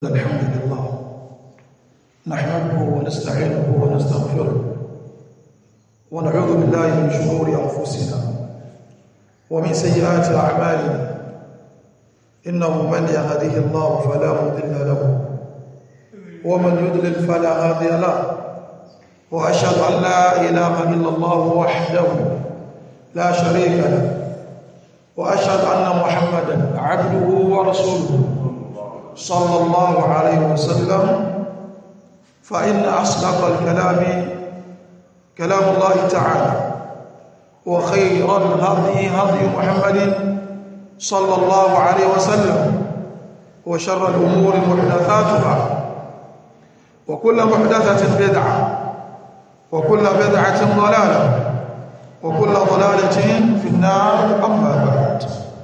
الحمد لله نحمده ونستعينه ونستغفره ونعوذ بالله من شرور أنفسنا ومن سيئات أعمالنا إنه من يهده الله فلا مضل له ومن يضلل فلا هادي له وأشهد أن لا إله إلا الله وحده لا شريك له وأشهد أن محمدا عبده ورسوله صلى الله عليه وسلم فإن أصدق الكلام كلام الله تعالى وخير الهدي هدي محمد صلى الله عليه وسلم وشر الأمور محدثاتها وكل محدثة بدعة وكل بدعة ضلالة وكل ضلالة في النار أما بعد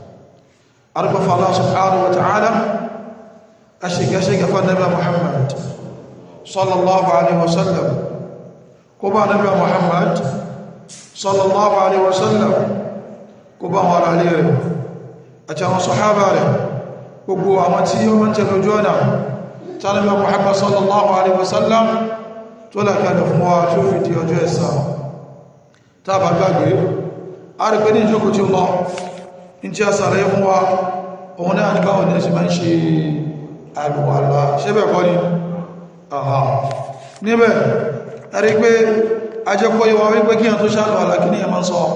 أرجو الله سبحانه وتعالى أشيك أشيك فالنبي محمد صلى الله عليه وسلم كما نبي محمد صلى الله عليه وسلم كما هو عليه أتى صحابة gbogbo àwọn tí ó mọ́n tẹ̀lé ojú ọ̀nà tánàbí Muhammad sallallahu alaihi wasallam tó lákàdà fún wa tí ó fi di ọjọ́ ẹ̀sà tàbà gbàgbé a rí pé ní ìjókòó tí ó lọ in tí a sàlẹ̀ fún wa òun náà ní báwọn ní ẹ̀sì máa ń ṣe àlùwàlá ṣẹ́bẹ̀ kọ́ ni àhà níbẹ̀ a rí pé a jẹ́ kọ́ yíwa wípé kí a tó ṣàlùwàlá kí ní ẹ máa sọ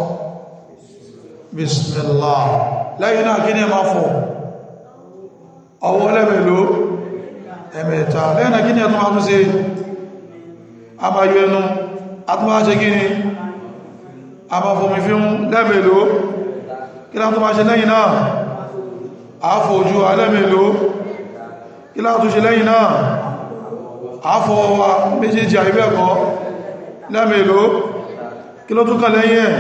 bismillah lẹ́yìn náà kí ní ẹ máa fọ́ ọwọ́ lẹ́mẹ̀lú ẹ̀mẹ̀ta lẹ́yìn náà kí ní ẹ tó máa tún sí a máa yọ ẹnu a tún máa ṣe kí ni a máa fòmí fí ń lẹ́mẹ̀lú kí láà tó máa ṣe lẹ́yìn náà a fòjú alẹ́mẹ̀lú kí láà tó ṣe lẹ́yìn náà a fọ́ wa méjèèjì àìbẹ́ẹ̀kọ́ lẹ́mẹ̀lú kí ló tún kàn lẹ́yìn ẹ̀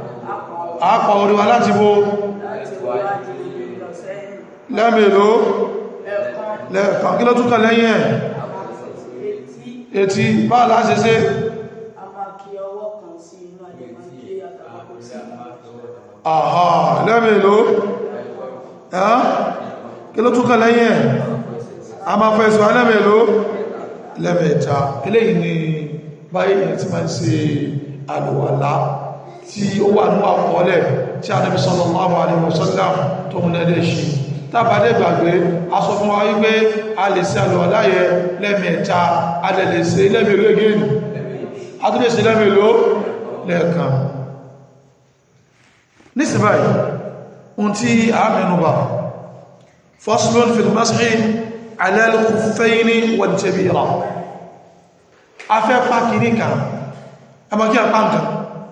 a pọ̀ oríwa láti bó lẹ́mẹ̀lú lẹ́ẹ̀kan kí ló tún kàn lẹ́yìn ẹ̀ etí bá láti ṣe àhà lẹ́mẹ̀lú ẹ́ kí ló tún kàn lẹ́yìn ẹ̀ a máa fẹ́ sọ lẹ́mẹ̀lú lẹ́mẹ̀ta eléyìí ni báyìí tí máa ń ṣe àlùwàlá tí ó wà ní àkọọ́lẹ̀ tí Ànábì sallallahu alaihi wasallam tó mú nẹ́dẹ̀ ṣe tàbádẹ́ gbàgbé a sọ fún wa wípé a lè ṣe àlùwàlá yẹ lẹ́mẹ̀ta a lè lè ṣe lẹ́mẹ̀lú egéni a tún lè ṣe lẹ́mẹ̀lú lẹ́ẹ̀kan nísìnbáyìí ohun tí a mẹ́nubà faslun fil mashi ala al-khuffayni wal-jabira a fẹ́ pàkìrí kan ẹmọ́kí àpá nǹkan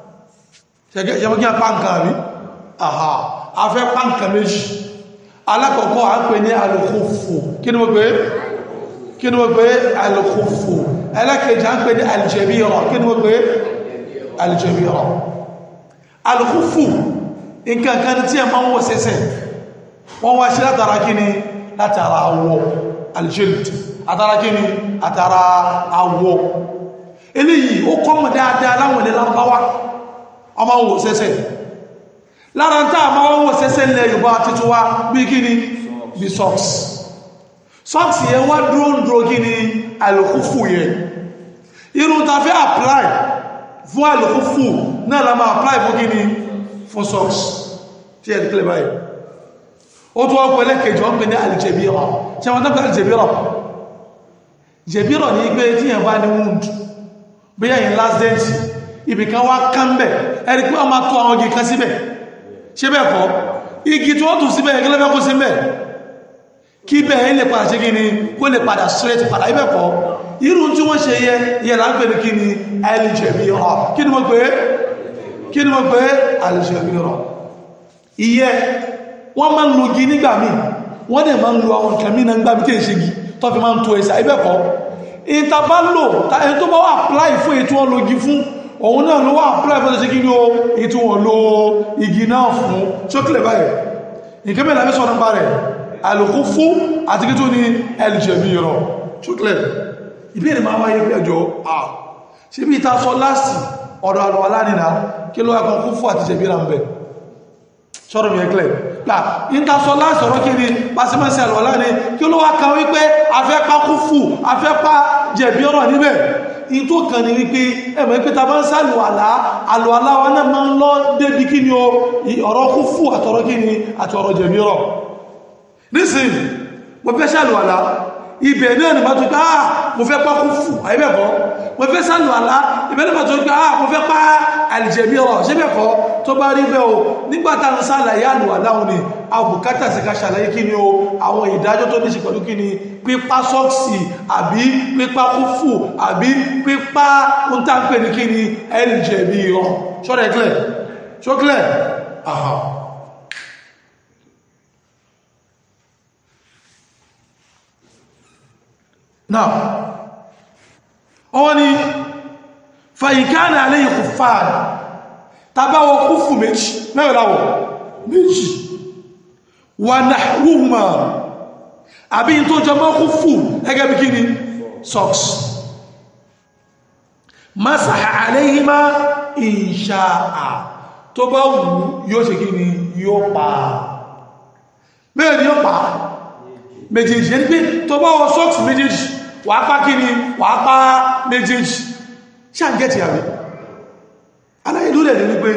ṣẹmọ́kí àpá nǹkan àrí àhà a fẹ́ pá nǹkan méjì alákọ̀ọ́kọ́ a ń pè ní al-khuffu kí ni mo pè kí ni mo pè al-khuffu ẹlẹ́kẹ̀ẹ́jì a ń pè ní al-jabira kí ni mo pè al-jabira al-khuffu nǹkan kan tí ẹ máa ń wọ̀ sẹ́sẹ̀ wọ́n wá ṣe látara kí ni látara awọ aljild àtara kí ni àtara awọ eléyìí ó kọ́mọ̀ dáadáa láwọn ilẹ̀ lárúbáwá ọmọ wọ̀ sẹ́sẹ̀ lára ń tàà máa wọ̀ sẹ́sẹ̀ ilẹ̀ Yorùbá títún wá bí kí ni bí socks socks yẹn wá dúró ń dúró kí ni alùkúfù yẹn irun ta fẹ́ apply fún alùkúfù náà la máa apply fún kí ni fún socks tí ẹ̀ kílẹ̀ báyìí ó tó wọ́n pẹ̀lẹ́ kejì wọ́n pè ní alìjẹ̀bírọ̀ tí wọ́n tọ́pẹ̀ alìjẹ̀bírọ̀ jẹ̀bírọ̀ ní pé tí yẹn bá ní wound bí yẹn last dent ibìkan wá kánbẹ̀ ẹni pé wọ́n máa tó àwọn igi kan síbẹ̀ ṣe bẹ́ẹ̀ kọ́ igi tí wọ́n tún síbẹ̀ yẹn kílẹ̀ kó síbẹ̀ kí bẹ́ẹ̀ lè padà ṣe kí ni kó lè padà straight padà ibẹ̀ kọ́ irú tí wọ́n ṣe yẹ yẹ láńpẹ̀ ní kí ni alìjẹ̀bírọ̀ kí ni mo pè é kí ni mo pé alìṣẹ́bìrọ̀ ìyẹ́ wọ́n máa ń lo igi nígbà míì wọ́n dẹ̀ máa ń lo àwọn nǹkan mìíràn gbà bí tí èṣe igi tó fi máa ń to ẹsẹ̀ ibẹ̀kọ́ ìta bá lò ẹni tó bá wà apply fún ètò wọn lo igi fún òun náà ló wà apply fún ẹsẹ̀ kí ni o ètò wọn lo igi náà fún ṣókèlè báyìí nǹkan mẹ́rin lábẹ́ sọ̀rọ̀ nípa rẹ̀ àlòkú fún àti kí tó ní alìṣẹ́bìrọ̀ ṣókèlè ìbéèrè máa wáyé pé ẹjọ́ à ṣe bí ìta sọ láàsì ọ̀dọ̀ àlọ́wà lánìí kí ló ẹkùn kú fún àti jẹ̀bíra ń bẹ̀ sọ́rọ̀ mi ẹ̀klẹ̀ gbà ìtasọ lásọ̀rọ̀ kí ni pàṣímọ́sí àlọ́lá ni kí ló wá kan wípé afẹ́pá kú fù afẹ́pá jẹ̀bi ọ̀rọ̀ níbẹ̀ in tó kàn ní wípé ẹ̀mọ̀ pé ta bá ń sálù àlá àlọ́ àlá wa náà máa ń lọ débi kí ni ọ̀rọ̀ kú fù àtọ̀rọ̀ kí ni àti ọ̀rọ̀ jẹ̀bi ọ̀rọ̀ nísìn mo fẹ́ sálù àlá ibẹ̀ náà ni bá tó ká mo fẹ́ pá kú fù àyíbẹ̀kọ́ mo fẹ́ sálù àlá ibẹ̀ náà bá tó ká mo fẹ́ pá àlìjẹ̀bi ọ̀rọ̀ ṣébẹ̀kọ́ tó bá rí bẹ́ o nígbàtà ń sàlàyé àlùwàláhùn ni a bùkátà sí ká ṣàlàyé kí ni o àwọn ìdájọ́ tó ní ṣe pẹ̀lú kí ni pípa sọ́ọ̀sì àbí pípa kúfù àbí pípa ń tà ń pè ní kí ni ẹlìjẹ̀bi ọ̀ ṣọ́rẹ̀ clear ṣó clear aha now ọwọ́ ni fàyíkánà aléyìn kò fààdà tàbáwọ kúfù méjì mẹ́rẹ̀láwọ̀ méjì wà náhùmà àbí tó jẹ mọ́ kúfù ẹgẹ́ bí kí ni socks masaha aléyìnmá ìṣàà tó bá wù yóò ṣe kí ni yóò pa mẹ́rin yóò pa méjèèjì ẹni pé tó bá wọ socks méjèèjì wà pa kí ni wà pa méjèèjì ṣàǹgẹ́tì àrí aláìlú rẹ̀ ní wípé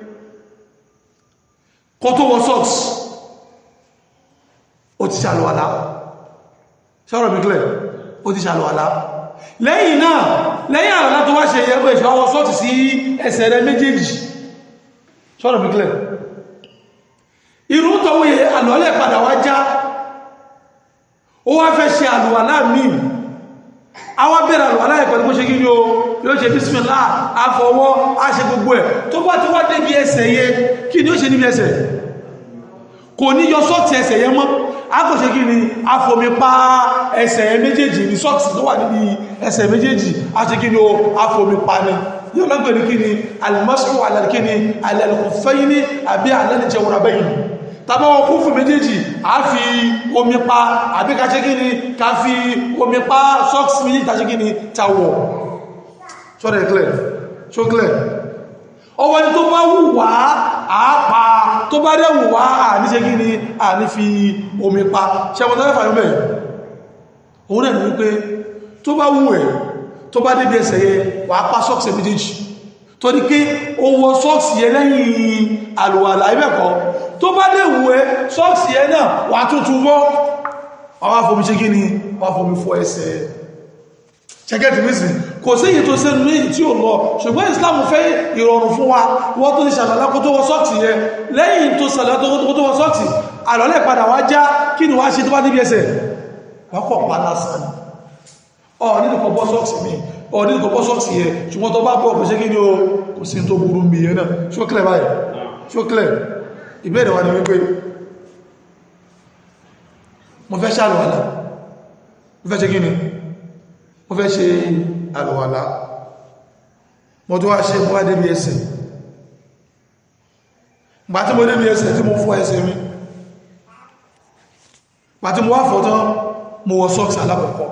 kó tó wọ socks ó ti ṣàlùwàlá ṣọ́rọ̀ mi clear ó ti ṣàlùwàlá lẹ́yìn náà lẹ́yìn àlọ́lá tó wá ṣe yẹ pé ìṣọ́ wọ socks sí ẹsẹ̀ rẹ̀ méjèèjì ṣọ́rọ̀ mi clear irú tọwọ́ yẹ àlọ́lẹ̀ padà wá já ó wá fẹ́ ṣe àlùwàlá míì àwọn bẹ̀rẹ̀ àlùwàlá ẹ̀ pẹ̀lú bó ṣe kí ní o yóò ṣe bísmìlá àfọwọ́ a ṣe gbogbo ẹ̀ tó bá ti wá débi ẹsẹ̀ yẹ kí ni ó ṣe níbi ẹsẹ̀ kò ní yọ sọ́ọ̀tì ẹsẹ̀ yẹ mọ́ a kò ṣe kí ni a fomi pa ẹsẹ̀ yẹ méjèèjì ní sọ́ọ̀tì tó wà níbi ẹsẹ̀ méjèèjì a ṣe kí ni o a fomi pa ni yóò lọ́gbẹ̀ ní kí ni alimọ́sùn alẹ́kí ni alẹ́lẹ́kùnfẹ́yìn ní àbí alẹ́lẹ́jẹun abẹ́yìn tàbí wọn kún fún méjèèjì a fi omi pa àbí ká ṣe kí ni ká fi omi pa socks méjèèjì tàṣe kí ni tàwọ̀ ṣọ́rọ̀ ẹ̀klẹ̀ ṣóklẹ̀ ọwọ́ ni tó bá wù wá àápa tó bá dẹ̀ wù wá à ní ṣe kí ni à ní fi omi pa ṣẹmọ̀ tó fẹ́fà yọ́mẹ̀ òun náà ní wípé tó bá wù ẹ̀ tó bá débi ẹsẹ̀ yẹ wà á pa socks méjèèjì tó ní pé ó wọ socks yẹ lẹ́yìn àlùwàlà ibẹ̀kọ́ tó bá dẹ̀ wù ẹ́ socks yẹ náà wà á tuntun wọ́ wà á fomi ṣe kí ni wà á fomi fọ ẹsẹ̀ ṣẹ́gẹ́tì mísì kò sí èyí tó sẹ́nu méjì tí ó lọ ṣùgbọ́n Islam fẹ́ ìrọ̀rùn fún wa wọ́n tó ní ṣàlọ́lá kó tó wọ sọ́ọ̀tì yẹ lẹ́yìn tó ṣàlọ́lá kó tó wọ sọ́ọ̀tì àlọ́lẹ̀ padà wá já kí ni wá ṣe tó bá níbi ẹsẹ̀ wọ́pọ̀ pa lásán ọ̀ nínú kọ bọ́ sọ́ọ̀tì mi ọ̀ nínú kọ bọ́ sọ́ọ̀tì yẹ ṣùgbọ́n tó bá bọ́ kò ṣe kí ni ó kò sí tó burú mi yẹn náà ṣókẹ́lẹ̀ báyìí ṣókẹ́lẹ̀ ìbéèrè wa ni wípé mo fẹ́ ṣàlùwàlá mo fẹ́ ṣe kí ni mo fẹ́ ṣe àlùwàlá mo tó wá ṣe mo wá débi ẹsẹ̀ gbà tí mo débi ẹsẹ̀ tí mo fọ́ ẹsẹ̀ mi gbà tí mo wá fọ́ tán mo wọ sọ́ọ̀sì alákọ̀ọ́kọ́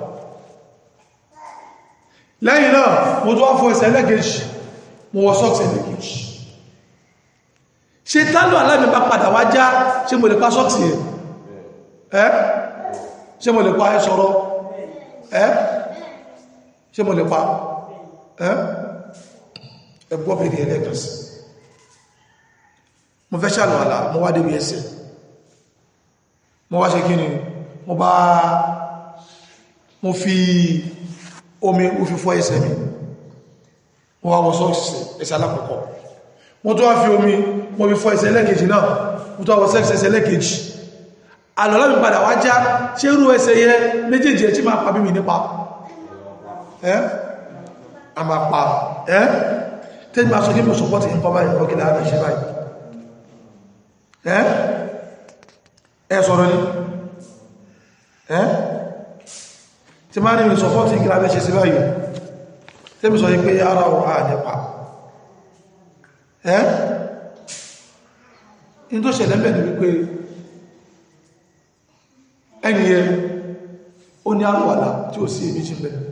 lẹ́yìn náà mo tó wá fọ́ ẹsẹ̀ ẹlẹ́kejì mo wọ sọ́ọ̀sì ẹlẹ́kejì ṣe tálù alámi bá padà wá já ṣe mo lè pa sọ́ọ̀sì ẹ̀ ṣe mo lè pa ẹ sọ̀rọ̀ ẹ́ ṣe mo lè pa ẹgbọ́ bèèrè ẹlẹ́kan sí mo fẹ́ ṣàlọ̀ àlà mo wá débi ẹsẹ̀ mo wá ṣe kí ni mo bá mo fi omi mo fi fọ́ ẹsẹ̀ mi mo wá wọ́ sọ́ọ̀sì ẹsẹ̀ alákọ̀ọ́kọ́ mo tó wá fi omi mo fi fọ́ ẹsẹ̀ ẹlẹ́kejì náà mo tó wá wọ́ sẹ́ẹ̀sẹ̀ ẹlẹ́kejì àlọ́lá mi padà wá já ṣé rú ẹsẹ̀ yẹ méjèèjì ẹ̀ tí máa pa bí mi nípa ẹ́ a máa pa ẹ́ tẹ́lì máa sọ kí mọ̀ sọpọ́tì ń kọ́ báyìí ọkìlá àmì ṣe báyìí ẹ́ ẹ sọ̀rọ̀ ní ẹ́ tí máa ní mi sọpọ́tì ìkìlá àmì ṣe sí báyìí tẹ́lì sọ pé ara ọ̀ à nípa ẹ́ in tó ṣẹlẹ̀ mẹ́ ní wípé ẹniyẹ ó ní àlùwàlá tí ó sí èméjì mẹ́rin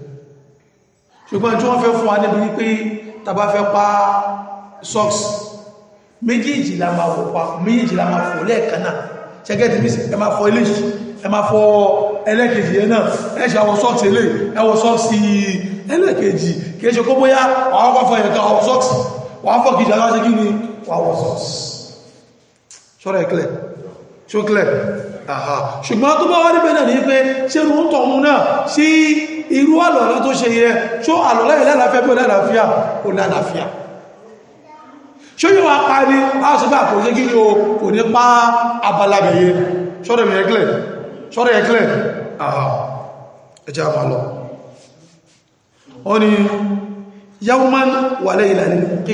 ṣùgbọ́n tí wọ́n fẹ́ fún wa níbi wípé tàbá fẹ́ pa socks méjèèjì la máa wọ̀ pa méjèèjì la máa fọ̀ lẹ́ẹ̀kan náà ṣẹ́gẹ́tì bí ẹ máa fọ eléyìí ẹ máa fọ ẹlẹ́kejì yẹn náà ẹ ṣe àwọn sọ́ọ̀sì ilé ẹwọ sọ́ọ̀sì ẹlẹ́kejì kìí ṣe kó bóyá àwọn kọfọ ẹ̀kan àwọn sọ́ọ̀sì wọ́n fọ́ kìí ṣe kí ni wọ́n wọ́ sọ́ọ̀sì ṣọ́rọ̀ ẹ̀kẹ́lẹ̀ ṣókẹ́lẹ̀ àhà ṣùgbọ́n tó bá wá níbẹ̀ náà ní pé ṣe rú ń tọ̀hún náà sí irú àlọ́lá tó ṣe yẹ ṣó àlọ́lá yìí lálàáfíà bí ó lálàáfíà ó lálàáfíà ṣó yóò wá pa ní áṣùgbà kò ṣe kí ni o kò ní pa abalabẹ̀yẹ ṣọ́rọ̀ ẹ̀kẹ́lẹ̀ ṣọ́rọ̀ ẹ̀kẹ́lẹ̀ àhà ẹjá máa lọ ó ní yawman wà lẹ́yìn lálẹ́ mùkí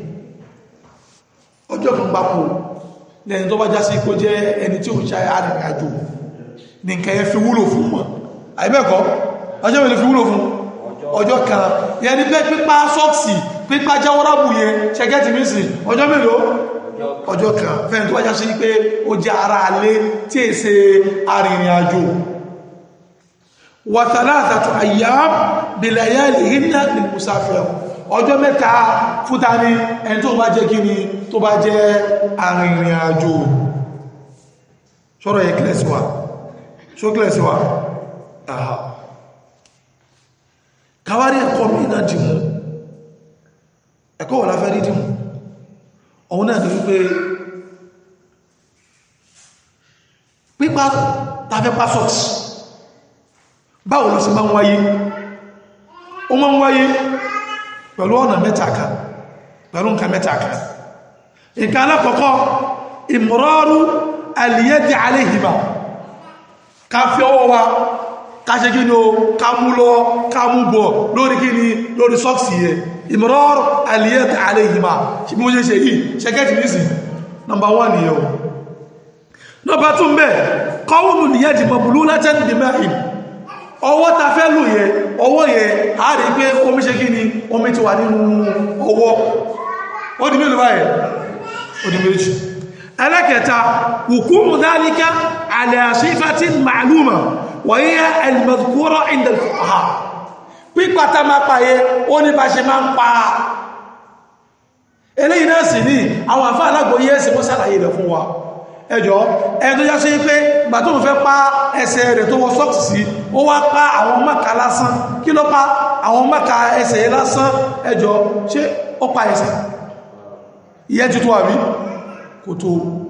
ọjọ́ kan gbapò lẹ́yìn tó bá já sí kó jẹ́ ẹni tí ó ṣe arìnrìnàjò ní nǹkan yẹn fi wúlò fún wọn àìbẹ́ẹ̀kọ́ ọjọ́ mẹ́lẹ̀ fi wúlò fún ọjọ́ kan yẹn ni pé pípa sọ́ọ̀sì pípa jáwọ́rábù yẹn ṣẹgẹ́tì mísì ọjọ́ mélòó ọjọ́ kan fẹ́yìn tó bá já sí pé ó jẹ́ ara alé tí è ṣe arìnrìnàjò wa thalathatu ayyam bilayalihinna lil musafir ọjọ́ mẹ́ta fúta ní ẹni tó bá jẹ́ kí ni tó bá jẹ́ arìnrìn àjò ṣọ́rọ̀ yẹ kílẹ̀sí wa ṣó kílẹ̀sí wa àhá kàwárí ẹ̀kọ́ mìíràn dìmú ẹ̀kọ́ wọ́n láfẹ́ rí dìmú ọ̀hun náà ni wípé pípa tàfẹ́ pásọ̀tì báwo ló sì máa ń wáyé ó máa ń wáyé pẹ̀lú ọ̀nà mẹ́ta kan pẹ̀lú nǹkan mẹ́ta kan nǹkan alákọ̀ọ́kọ́ ìmọ̀rọ̀rú alìyẹ́dì aléhìmá ká fi ọwọ́ wa ká ṣe kí ni o ká mú lọ ká mú bọ̀ lórí kí ni lórí sọ́ọ̀sì yẹ ìmọ̀rọ̀rú alìyẹ́dì aléhìmá ṣe bí mo ṣe ṣe yìí ṣẹ́kẹ́tì ní sí nọmba wán ni yẹn o nọmba tún bẹ́ kọ́wùnù nìyẹ́dì mọ̀bùlú látẹ́ndì mẹ́rin ọwọ́ ta fẹ́ lò yẹ ọwọ́ yẹ a rí pé omi ṣe kí ni omi ti wà nínú ọwọ́ ó di mélòó báyẹ̀ ó di méjì ẹlẹ́kẹta hukumu dhalika ala sifatin ma'luma wa hiya al-madhkura inda al-fuqaha pípàtà máa pàyẹ ó ní bá ṣe máa ń pa eléyìí náà sì ní àwọn àfáà alágbòye ẹ̀sìn wọ́n sàlàyé rẹ̀ fún wa ẹjọ́ ẹni tó yá sí pé gbà tó ń fẹ́ pa ẹsẹ̀ rẹ̀ tó wọ sọ́ọ̀sì sí ó wá pa àwọn mọ́ka lásán kí ló pa àwọn mọ́ka ẹsẹ̀ lásán ẹjọ́ ṣé ó pa ẹsẹ̀ ìyẹn ti tó àbí kò tó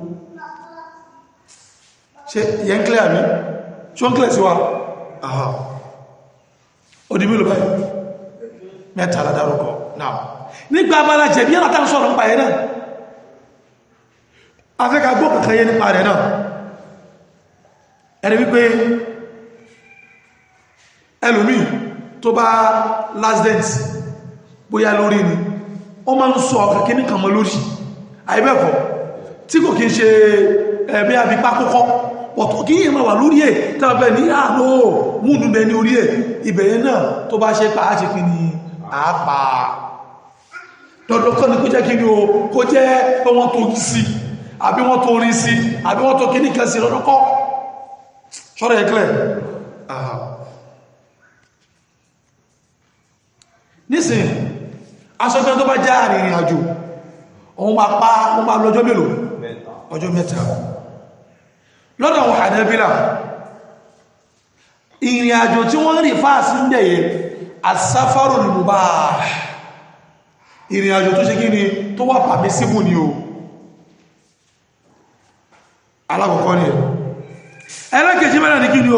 ṣe ìyẹn kílẹ̀ àbí ṣó ń kílẹ̀ sí wa àhá ó di mílò báyìí mẹ́ta aládárúkọ náà nígbà abala jẹ̀bi yàrá tá ń sọ̀rọ̀ nípa ẹ̀ náà afẹ́ka gbọ́ kankan yẹ nípa rẹ̀ náà ẹni wípé ẹlòmí tó bá last dance bóyá lórí ni ó máa ń sọ ọ̀kàkí ní kàmọ́ lórí àìbẹ́ẹ̀kọ́ tí kò kí ń ṣe ẹ̀bí àbípá kọ́kọ́ ọ̀tọ̀ kí yẹ máa wà lórí ẹ̀ tàbí ní àánú múùdù bẹ ní orí ẹ̀ ìbẹ̀yẹ náà tó bá ṣe pàá ṣe kí ni àápa dọ̀dọ̀ kọ́ ni kó jẹ́ kí ni o kó jẹ́ pé wọ́n tó sí àbí wọ́n tó rí sí àbí wọ́n tó kíní kan sí lọ́dọ́kọ́ ṣọ́rọ̀ ẹ̀kẹ́lẹ̀ nísìn aṣọ́gbẹ́ tó bá já àrìnrìn àjò òun máa pa òun máa lọ́jọ́ mélòó ọjọ́ mẹ́ta lọ́dọ̀ àwọn Hanabila ìrìn àjò tí wọ́n rí fáàsí ń dẹ̀yẹ asáfárò lè mú bá ìrìn àjò tó ṣe kí ni tó wà pàmí síbù ni o alákọ̀ọ́kọ́ ni ẹlẹ́kẹ̀ẹ́jì mẹ́rin ní kí ni o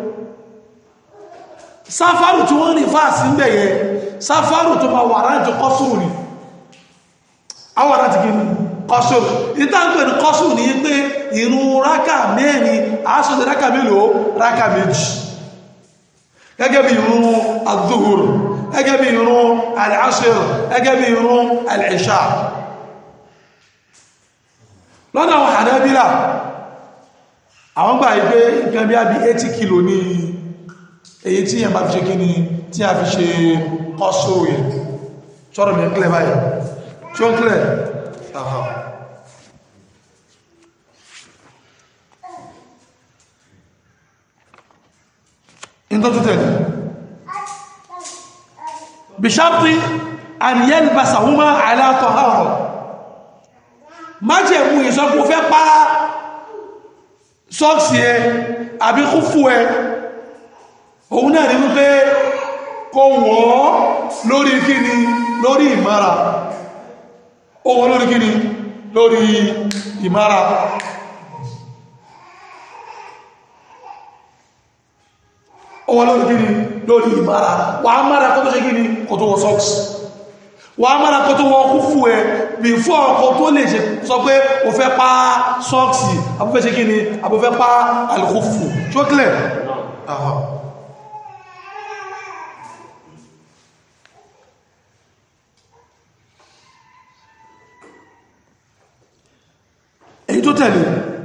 sáfárù tí wọ́n rí fáàsí ń bẹ̀yẹ sáfárù tó ma wà rántí kọ́sùrù ni àwọn rántí kí ni kọ́sùrù ìtàǹpẹ̀ ní kọ́sùrù ní pé ìrun rákà mẹ́rin aṣọ́dẹ̀ rákà mélòó rákà méjì gẹ́gẹ́ bí ìrun adúhùr gẹ́gẹ́ bí ìrun al-asr gẹ́gẹ́ bí ìrun al-isha lọ́nà àwọn Hanabila àwọn gbà ìgbé nǹkan bí i 80 kìlò ní èyí tí yẹn bá fi ṣe kí ni tí a fi ṣe kọ́sùrù yẹn ṣọ́rọ̀ mi kílẹ̀ báyìí tí ó ń kílẹ̀ àhá in tó tútẹ̀ bí ṣáàpì an yalbasa huma ala tahara májẹ̀mú ìsọpọ̀ fẹ́ pa sọ́ọ̀sì ẹ àbí kúfù ẹ òun náà ní wípé kó wọ́ lórí kíni lórí ìmára ó wọ́ lórí kíni lórí ìmára ó wọ́ lórí kíni lórí ìmára wà á mára kó tó ṣe kíni kó tó wọ́ sọ́ọ̀sì wà á mára kó tó wọ́ kúfù ẹ bí fún ọkọ̀ tó lè ṣe sọ pé o fẹ́ pa sọ́ọ̀sì abúfẹ́ ṣe kíni abúfẹ́ pa alìkúfù ṣókílẹ̀ ahọ́ èyí tó tẹ̀lé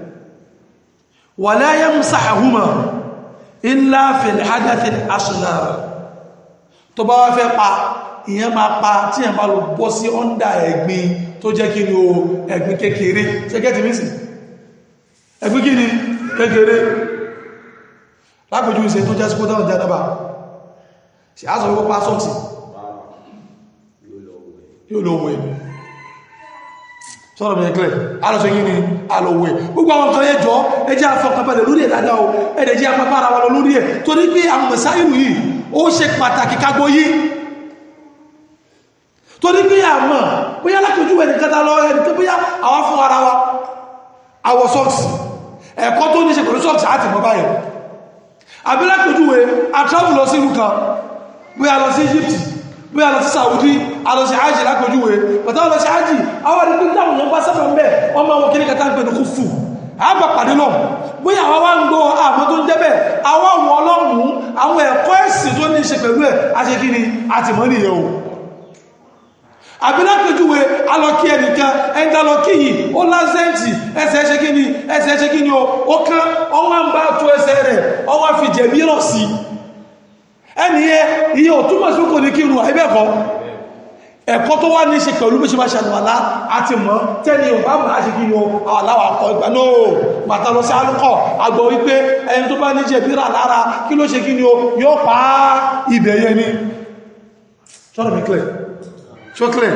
wala yamsahuma illa fil hadathil asghar tó bá wá fẹ́ pa ìyẹn máa pa tí yẹn bá lọ bọ́ sí ọ́ndà ẹ̀gbin tó jẹ́ kí ni o ẹ̀gbin kékeré ṣẹ́gẹ́tì mísì ẹ̀gbin kí ni kékeré lápẹjú ìṣẹ́ tó jẹ́ sí kótáwọn jẹ́nàbà ṣe á sọ wípọ́ pa sọ́ọ̀tì yóò lọ wẹ̀ sọ́rọ̀ mẹ́kẹ́lẹ̀ alọ́sọ yìí ni alọ́wẹ̀ gbogbo àwọn kan ẹjọ́ ẹjẹ́ afọkànbalẹ̀ lórí ẹ̀ dáadáa o ẹ̀dẹ̀ jẹ́ apapá ara wa lọ lórí ẹ̀ torí pé àwọn mẹ̀sáìlú yìí ó ṣe pàtàkì kagbó yìí torí pé àmọ́ bóyá lápẹjú ẹni kẹta lọ ẹni tó bóyá àwọn fún ara wa àwọ̀ sọ́ọ̀sì ẹ̀kọ́ tó ní ṣe pẹ̀lú sọ́ọ̀sì àti mọ́ báyìí àbí lápẹjú ẹ àtráwù lọ sí ìlú kan bóyá lọ sí Egypt bóyá lọ sí Saudi alọ sí hajji lápẹjúwé pẹ̀tọ́ lọ sí hajji àwọn ìpín táwọn èèyàn bá sábà ń bẹ̀ wọ́n máa wọ́n kí ní kẹta ń pè ní kú fù àgbà pàdé lọ bóyá àwọn wá ń gbọ́ àmọ́ tó ń jẹ́ bẹ́ẹ̀ àwọn àwọn ọlọ́run àwọn ẹ̀kọ́ ẹ̀sìn tó ní í ṣe pẹ̀lú ẹ̀ àṣẹ kí ni àti mọ́ nìyẹn o àbí lápẹjúwé alọ́kí ẹnìkan ẹ̀ńdà lọ́kí yìí ó lásẹ̀ǹtì ẹsẹ̀ ṣe kí ni ẹsẹ̀ ṣe kí ni o ó kán ọwọ́ ń bá tó ẹsẹ̀ rẹ̀ ọwọ́ fi jẹ̀mí rọ̀ sí ẹni yẹ iye òtúmọ̀ sí kò ní kírun àìbẹ́ẹ̀kọ́ ẹ̀kọ́ tó wá ní ṣe pẹ̀lú bí ṣe máa ṣàlùwàlá àti mọ́ tẹ́ni ọba máa ṣe kí ni o aláwọ̀ akọ ìgbà náà bàtà lọ sí alúkọ̀ agbọ̀ wípé ẹni tó bá ní jẹ bíra lára kí ló ṣe kí ni o yóò pa ibẹ̀ yẹn ni ṣọ́rọ̀ mi clear ṣó clear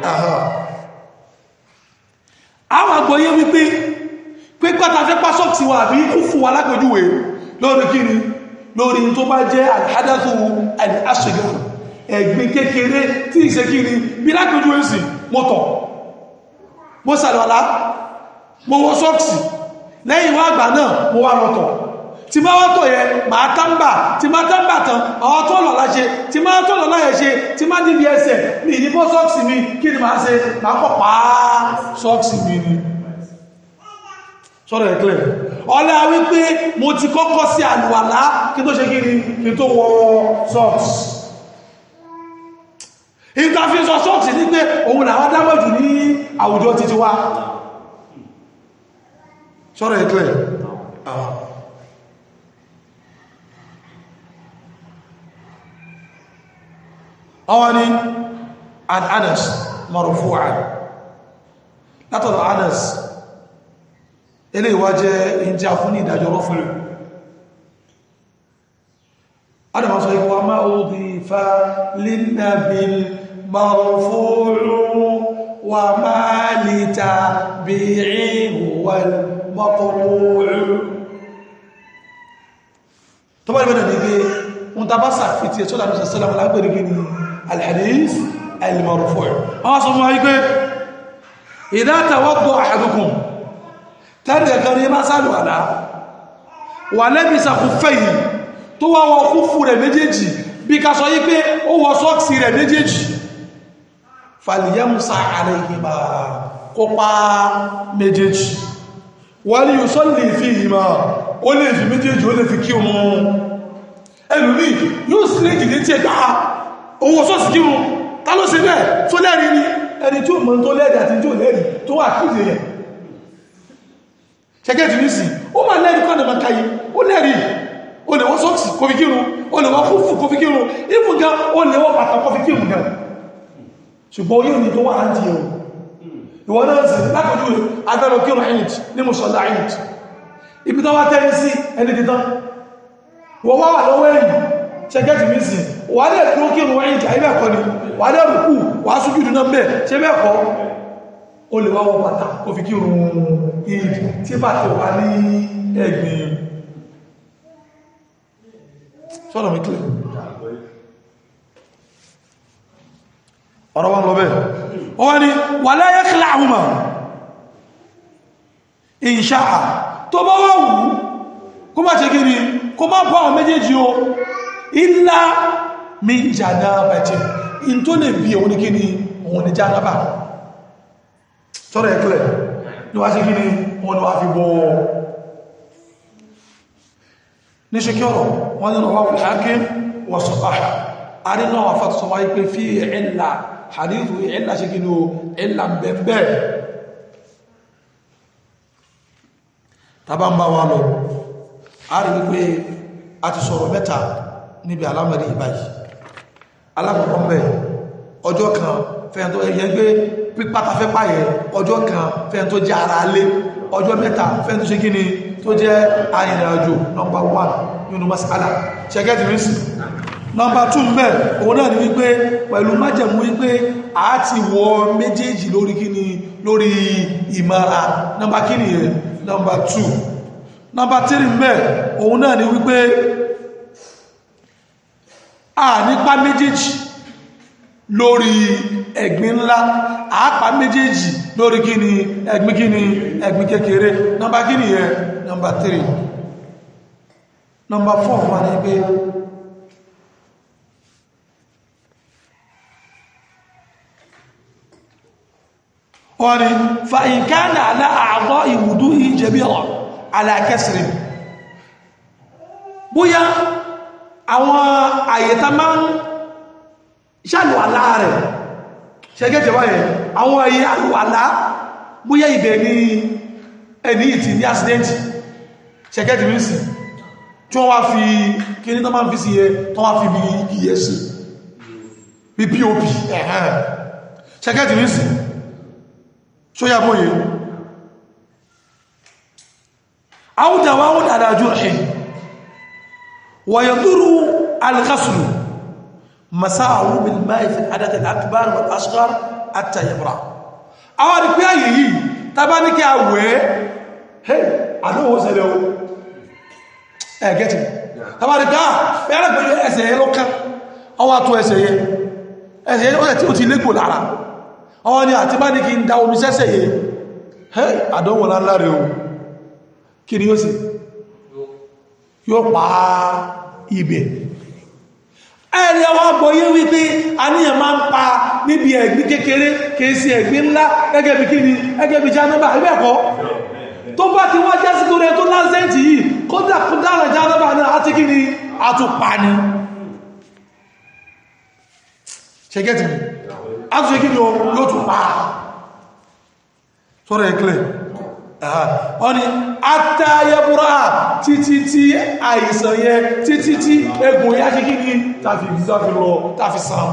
àwọn àgbọ̀ yẹ wípé pé pátá fẹ́ pásọ̀tì wa àbí kú fún wa lápẹjúwe lórí kí ni lórí tó bá jẹ́ alhadathu al-asghar ẹ̀gbin kékeré tí ìṣe kí ni bí lápẹjú èsì mọ́tọ̀ mo sàlọ́lá mo wọ sọ́ọ̀ksì lẹ́yìn wá àgbà náà mo wá lọ́tọ̀ tí máa wọ́tọ̀ yẹ máa tánbà tí máa tánbà tán àwọn tó lọ́lá ṣe tí máa tó lọ́lá yẹ ṣe tí máa níbi ẹsẹ̀ ní ìdíbọ́ sọ́ọ̀ksì mi kí ni máa ṣe máa kọ̀ pàá sọ́ọ̀ksì mi ni sọ́rọ̀ ẹ̀klẹ̀ ọlá wípé mo ti kọ́kọ́ sí àlùwàlá kí tó ṣe kí ni kí tó wọ sọ́ọ̀ksì ìtàfíṣọ sọ́ọ̀tì ní pé òun làwọn dámọ̀jù ní àwùjọ títí wá ṣọ́rọ̀ ẹ̀klẹ̀ ọwọ́ ni an Anas marfu'an látọ̀dọ̀ Anas ilé ìwájẹ́ ìjá fún ní ìdájọ́ rọ́fúnlẹ̀ adama sọ ikú wa máa ó di fa línàbíl marfu'u wa máa lè ta bí ìhùwàl maqru'u tó bá ìbẹ̀rẹ̀ ní pé ń tàbá sàfitì ẹ̀ṣọ́lá ní sàṣẹ́lá alágbèrè gini alhadis al-marfu' àwọn sọ fún wa wípé idha tawadda ahadukum tẹ́rì ẹ̀kan ní bá sálù àdá wà lẹ́bí sàkúfẹ́ yìí tó wá wọ kúfù rẹ̀ méjèèjì bí ká sọ yí pé ó wọ sọ́ọ̀sì rẹ̀ méjèèjì fàlìyàmùsà àrẹ ìgbìmà kópa méjèèjì wà ní yóò sọ́lì fi ìmọ̀ ó lè fi méjèèjì ó lè fi kí wọn ẹlùmí yóò sí lè jìdí tí ẹgbà owó sọ́ọ̀sì kí wọn ta ló ṣe bẹ́ẹ̀ tó lẹ́rìí ni ẹni tí ó mọ̀ tó lẹ́rìí àti tí ó lẹ́rìí tó wà kíde yẹn ṣẹ́gẹ́ ti ní sí ó máa lẹ́rìí kọ́ ọ̀nà káyí ó lẹ́rìí ó lè wọ́n sọ́ọ̀sì kó fi kírun ó lè wọ́n kúfù kó fi kírun ìfún gan ó lè wọ́n bàtà kó fi kírun gan ṣùgbọ́n yóò ní tó wà á di ẹ̀wọ̀n ìwọ̀n náà sì lápẹjú agbẹ́rọ kírun ẹ̀yìn ní mùsọ̀lá ẹ̀yìn ibi tó wá tẹ́rí sí ẹni títán wọ́n wá wà lọ́wọ́ ẹ̀yìn ṣẹ́gẹ́ ti ní sí wà á lè tó kírun ẹ̀yìn àyíbẹ̀kọ́ ni wà á lè rùkú wà á súnjú dùnà bẹ́ẹ̀ ṣe bẹ́ẹ̀kọ́ ó lè wá wọ bàtà kó fi kírun ìd tí bàtà wà ní ẹ̀gbìn sọ́dọ̀ mi kílẹ̀ ọ̀rọ̀ wọn lọ bẹ́ẹ̀ ó wá ní wà láyé kílẹ̀ àhúmà ìṣáà tó bá wà wù kó má ṣe gíní kó má bọ́ àwọn méjèèjì o ilá mi jàdá bẹ̀tẹ̀ in tó lè bí òun ní kíní òun ní jàdábà sọ́rọ̀ ẹ̀kílẹ̀ ní wá sí kíní wọn ni wá fi bọ́ ní ṣe kí ọ̀rọ̀ wọ́n ní ọwọ́ ìhákín wọ́n sọ pàá àrínà àfàtọ̀sọ̀ wáyé pé fí ẹ̀là hadithu ẹ̀là ṣe kí ní o ẹ̀là bẹ̀bẹ̀ tàbá ń bá wá lọ a rí wípé a ti sọ̀rọ̀ mẹ́ta níbi alámọ̀rí ìbáyìí alákọ̀ọ́kọ́ mẹ́ ọjọ́ kan fẹ́yàn tó ẹ̀yẹ gbé pípátafẹ́ páyẹ ọjọ́ kan fẹ́yàn tó jẹ́ ara lé ọjọ́ mẹ́ta fẹ́yàn tó ṣe kí ni tó jẹ́ arìnrìnàjò nọmbà 1 nínú masala ṣẹgẹ́tì rísì nọmbà 2 mẹ́ òun náà ni wípé pẹ̀lú májẹ̀mú wípé a ti wọ méjèèjì lórí kíni lórí ìmọ̀ra nọmbà kíni yẹn nọmbà 2 nọmbà 3 mẹ́ òun náà ni wípé a nípa méjèèjì lórí ẹ̀gbin ńlá àápa méjèèjì lórí kíni ẹ̀gbin kíni ẹ̀gbin kékeré nọmbà kíni yẹn nọmbà 3 nọmbà 4 wà ní pé wọ́n ni fa'inkána aláàgọ́ ìwùdú ìjẹ̀bí ọ̀ alákẹsìrì bóyá àwọn àyètá máa ń ṣàlùwàlá rẹ̀ ṣẹgẹ́tẹ̀ wáyẹ̀ àwọn ayé àlùwàlá bóyá ibẹ̀ ní ẹni ìtì ní accident ṣẹgẹ́tì rísì tí wọ́n wá fi kí ní tó máa ń fi sí ẹ tó wá fi bí iyẹ sí bí pop ẹ̀hẹ́n ṣẹgẹ́tì rísì ṣóyá bóyẹ áwùdáwà ó dáadájú ẹ̀ wọ̀yẹ̀dúrú alghaslu masáàwú bil máì fi adáta akbar wal asghar àtà yabra àwọn àdìpé àyè yìí tàbá ní kí a wẹ́ hey àdówó sẹ́lẹ̀ o ẹ̀ gẹ́tì tàbá ní ká bẹ́ẹ̀rẹ̀ pẹ̀lú ẹsẹ̀ yẹ lọ́ká ọwọ́ àtọ́ ẹsẹ̀ yẹ ẹsẹ̀ yẹ ó ti légbò lára ọwọ́ ni àti bá ní kí n da omi sẹ́sẹ̀ yẹ hey àdánwò láńláre o kí ni yóò sì yóò pa ibẹ̀ ẹ̀rẹ̀ ọwọ́ àgbọ̀yé wípé àníyàn máa ń pa níbi ẹ̀gbín kékeré kìí sí ẹ̀gbín ńlá gẹ́gẹ́ bí kí ni gẹ́gẹ́ bí jánúbà ẹgbẹ́ẹ̀kọ́ tó bá ti wá jẹ́ sí torí tó lásẹ̀ntì yìí kódà kó dára jánúbà náà àti kí ni àtùpà ni ṣẹgẹ́tì mi àtúnṣe kí ni yóò tún pa sọ́rọ̀ ẹ̀kílẹ̀ ọ ni àtàyẹ̀búrá títí tí àìsàn yẹ títí tí egbò yá ṣe kí ní tàfi tàfi lọ tàfi sàn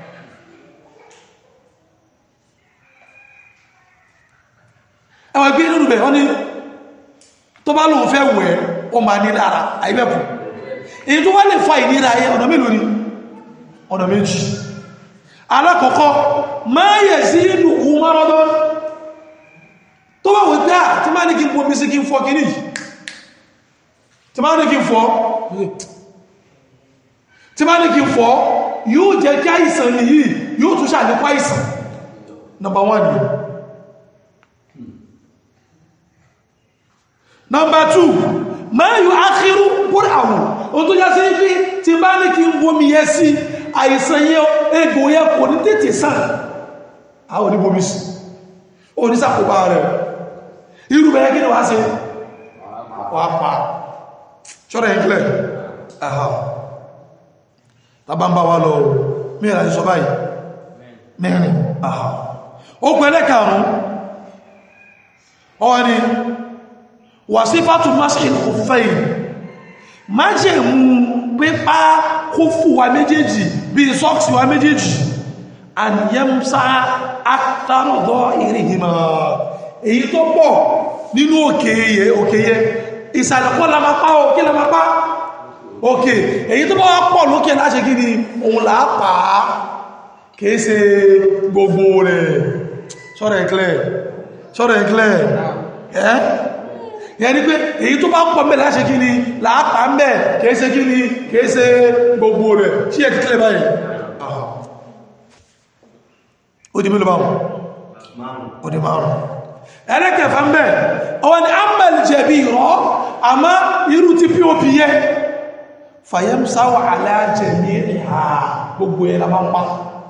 ẹwà gbé nínú bẹ̀ ọ ni tó bá lóun fẹ́ wẹ̀ ọ ma ní lára àìbẹ̀kù èyí tó wá lè fa ìnira ayé ọ̀nà mélòó ni ọ̀nà méjì alákọ̀ọ́kọ́ máa yẹ̀ sí inú umarọ́dọ́ tó wà wọ́n gbá tí máa ní kí n pọ̀ bí sí kí n fọ́ kìíní tí máa ní kí n fọ́ tí máa ní kí n fọ́ yóò jẹ́ kí àìsàn yìí yóò tún ṣàlékún àìsàn number one ni number two máa yóò ákírú kúrò àwọn ohun tó já sí pé tí máa ní kí n bomi yẹ sí àìsàn yẹ egbò yẹ kò ní tètè sàn àwọn oníbomi sí onísàkóbá rẹ̀ irú bẹ̀rẹ̀ kí ni wá sí wà pa ṣọ́rọ̀ ìkílẹ̀ àhá tàbá ń bá wá lọ mẹ́rin àti sọ báyìí mẹ́rin àhá ó pẹ̀lẹ́ karùn ọwọ́ ni wà sí fàtù maskin kò fẹ́yìn má jẹ́ mú pípa kó fù wa méjèèjì bí sọ́ọ̀sì wa méjèèjì àníyẹ́msá àtàrọ̀dọ́ ìrìnhìmọ̀ èyí tó pọ̀ nínú òkèyẹ òkèyẹ ìsàlẹ̀kọ́ lamapá òkè lamapá òkè èyí tó bá wá pọ̀ lókè láṣẹ kí ni òun làápàá kìí ṣe gbogbo rẹ̀ sọ́rọ̀ ẹ̀klẹ́ sọ́rọ̀ ẹ̀klẹ́ ẹ́ yẹn ni pé èyí tó bá pọ̀ mẹ́ láṣẹ kí ni láàpá mẹ́ kìí kí ni kìí gbogbo rẹ̀ sí ẹ̀ kíkẹ́ báyìí ó di mílò báwọn ó di márùn ẹlẹ́kẹ̀ẹ́fà mẹ́ ọwọ́ ni amẹ́lì jẹ̀bi rọ́ àmá irú tí pop yẹ fàyẹ́msáwà alájẹ̀mí ìhà gbogbo ẹ̀ lábá pa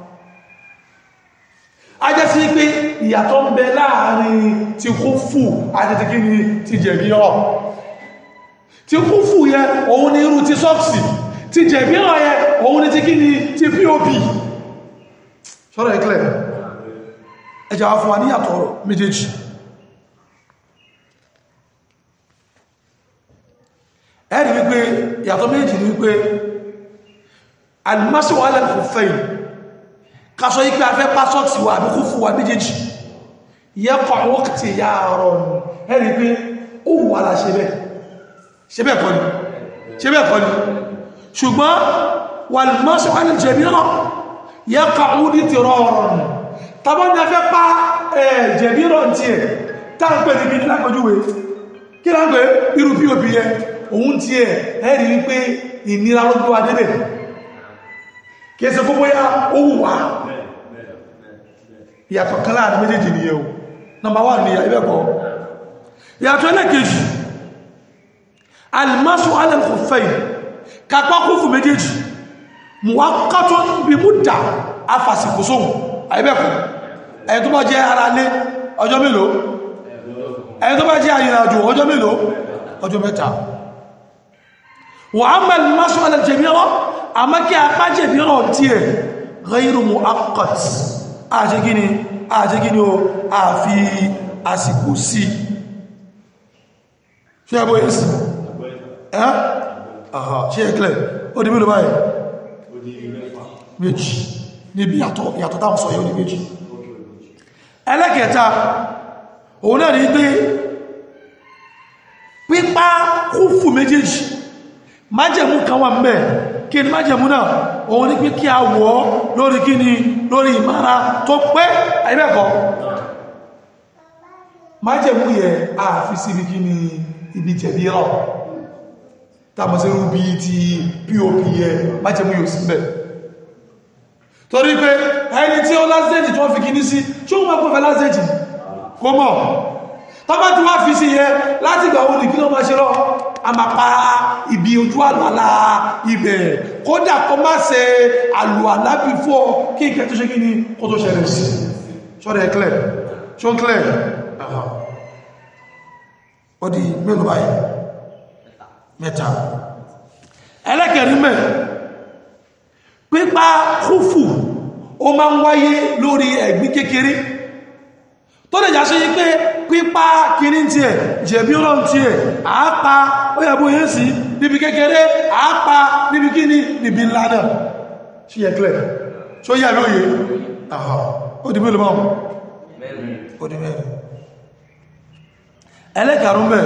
a jẹ́ sí pé ìyàtọ̀ ń bẹ láàrin ti kú fù àti ti kíni ti jẹ̀bi rọ́ ti kú fù yẹ òun ni irú ti sọ́ọ̀sì ti jẹ̀bi rọ́ yẹ òun ni ti kíni ti pop ṣọ́rọ̀ ìkìlẹ̀ ẹjà wá fún wa níyàtọ̀ méjèèjì ẹ̀rì wípé ìyàtọ̀ méjèèjì ni wípé alìmọ́sí wà lẹ́kù fẹ́yìn kásọ ipé afẹ́ pásọ́tì wà àbí kúfù wà méjèèjì yẹ́kọ̀ wọ́kìtì ya ọ̀rọ̀ ẹ̀rì pé ó wà lá ṣe bẹ́ẹ̀ ṣe bẹ́ẹ̀ kọ́ ni ṣe bẹ́ẹ̀ kọ́ ni ṣùgbọ́n wà alìmọ́sí wà lẹ́kù jẹ̀mí náà yẹ́kọ̀ ọdí ti rọrùn tàbí ní afẹ́ pa jẹ̀bí rọ̀ tí ẹ̀ táǹpẹ̀ ní bí lápọjúwé kí láǹpẹ̀ irú pop yẹ òun tí ẹ̀ ẹ̀rí wípé ìnira ló gbọ́ adébẹ̀ kí ẹsẹ̀ fún bóyá ó wùwá ìyàtọ̀ kan láàrin méjèèjì ni yẹ o nọmbà wà ní ibẹ̀kọ́ ìyàtọ̀ ẹlẹ́kejì alimasu alẹ́kọ̀ọ́fẹ́ kápá kúfù méjèèjì muwakatọ́ bí mú dà afàsìkòsóhùn àìbẹ̀kọ̀ ẹni tó bá jẹ́ ara lé ọjọ́ mélòó ẹni tó bá jẹ́ àyìnàjò ọjọ́ mélòó ọjọ́ mẹ́ta wà á mẹ́lì máṣọ́ alẹ́jẹ̀míràn àmọ́ kí a bá jẹ̀míràn tí ẹ̀ ghayru mu'aqqat àṣegíní àṣegíní o àfi àsìkò sí ṣe ẹgbọ́ èsì ẹ́ àhà ṣe ẹ̀kẹ́lẹ̀ ó di mélòó báyìí méjì níbi yàtọ̀ yàtọ̀ táwọn sọ yóò ní méjì ẹlẹ́kẹta òun náà ní pé pípá kúfù méjèèjì májẹ̀mú kan wà mẹ́ kí ni májẹ̀mú náà òun ní pé kí a wọ́ lórí kí ni lórí ìmára tó pẹ́ àìbẹ́ẹ̀kọ́ májẹ̀mú yẹ àfi síbi kí ni ibi jẹ̀bi rọ̀ tàbí sí rúbí ti pop yẹ májẹ̀mú yóò sí bẹ́ẹ̀ torí pé ẹni tí ó lásẹ̀jì tó fi kìíní sí ṣó mọ́ pẹ̀fẹ́ lásẹ̀jì kó mọ̀ tọ́bá tí wá fi sí yẹ láti gbà wọn nìkí ló máa ṣe lọ a máa pa ibi ojú àlàlà ibẹ̀ kódà kó má ṣe àlù àlábì fọ́ kí ìkẹ́ tó ṣe kí ni kó tó ṣẹlẹ̀ sí ṣọ́rẹ̀ clear ṣó clear ó di mélòó báyìí mẹ́ta ẹlẹ́kẹ̀rí mẹ́ pípa kúfù ó máa ń wáyé lórí ẹ̀gbín kékeré tó lè jásí yí pé pípa kìíní tí ẹ̀ jẹ̀bí ọlọ́run tí ẹ̀ àápa ó yàbó yẹ́ sí níbi kékeré àápa níbi kíní níbi ńlá náà ṣí yẹ clear ṣó yà lóye àhà ó di mélòó máa ó di mẹ́rin ẹlẹ́kàrún bẹ̀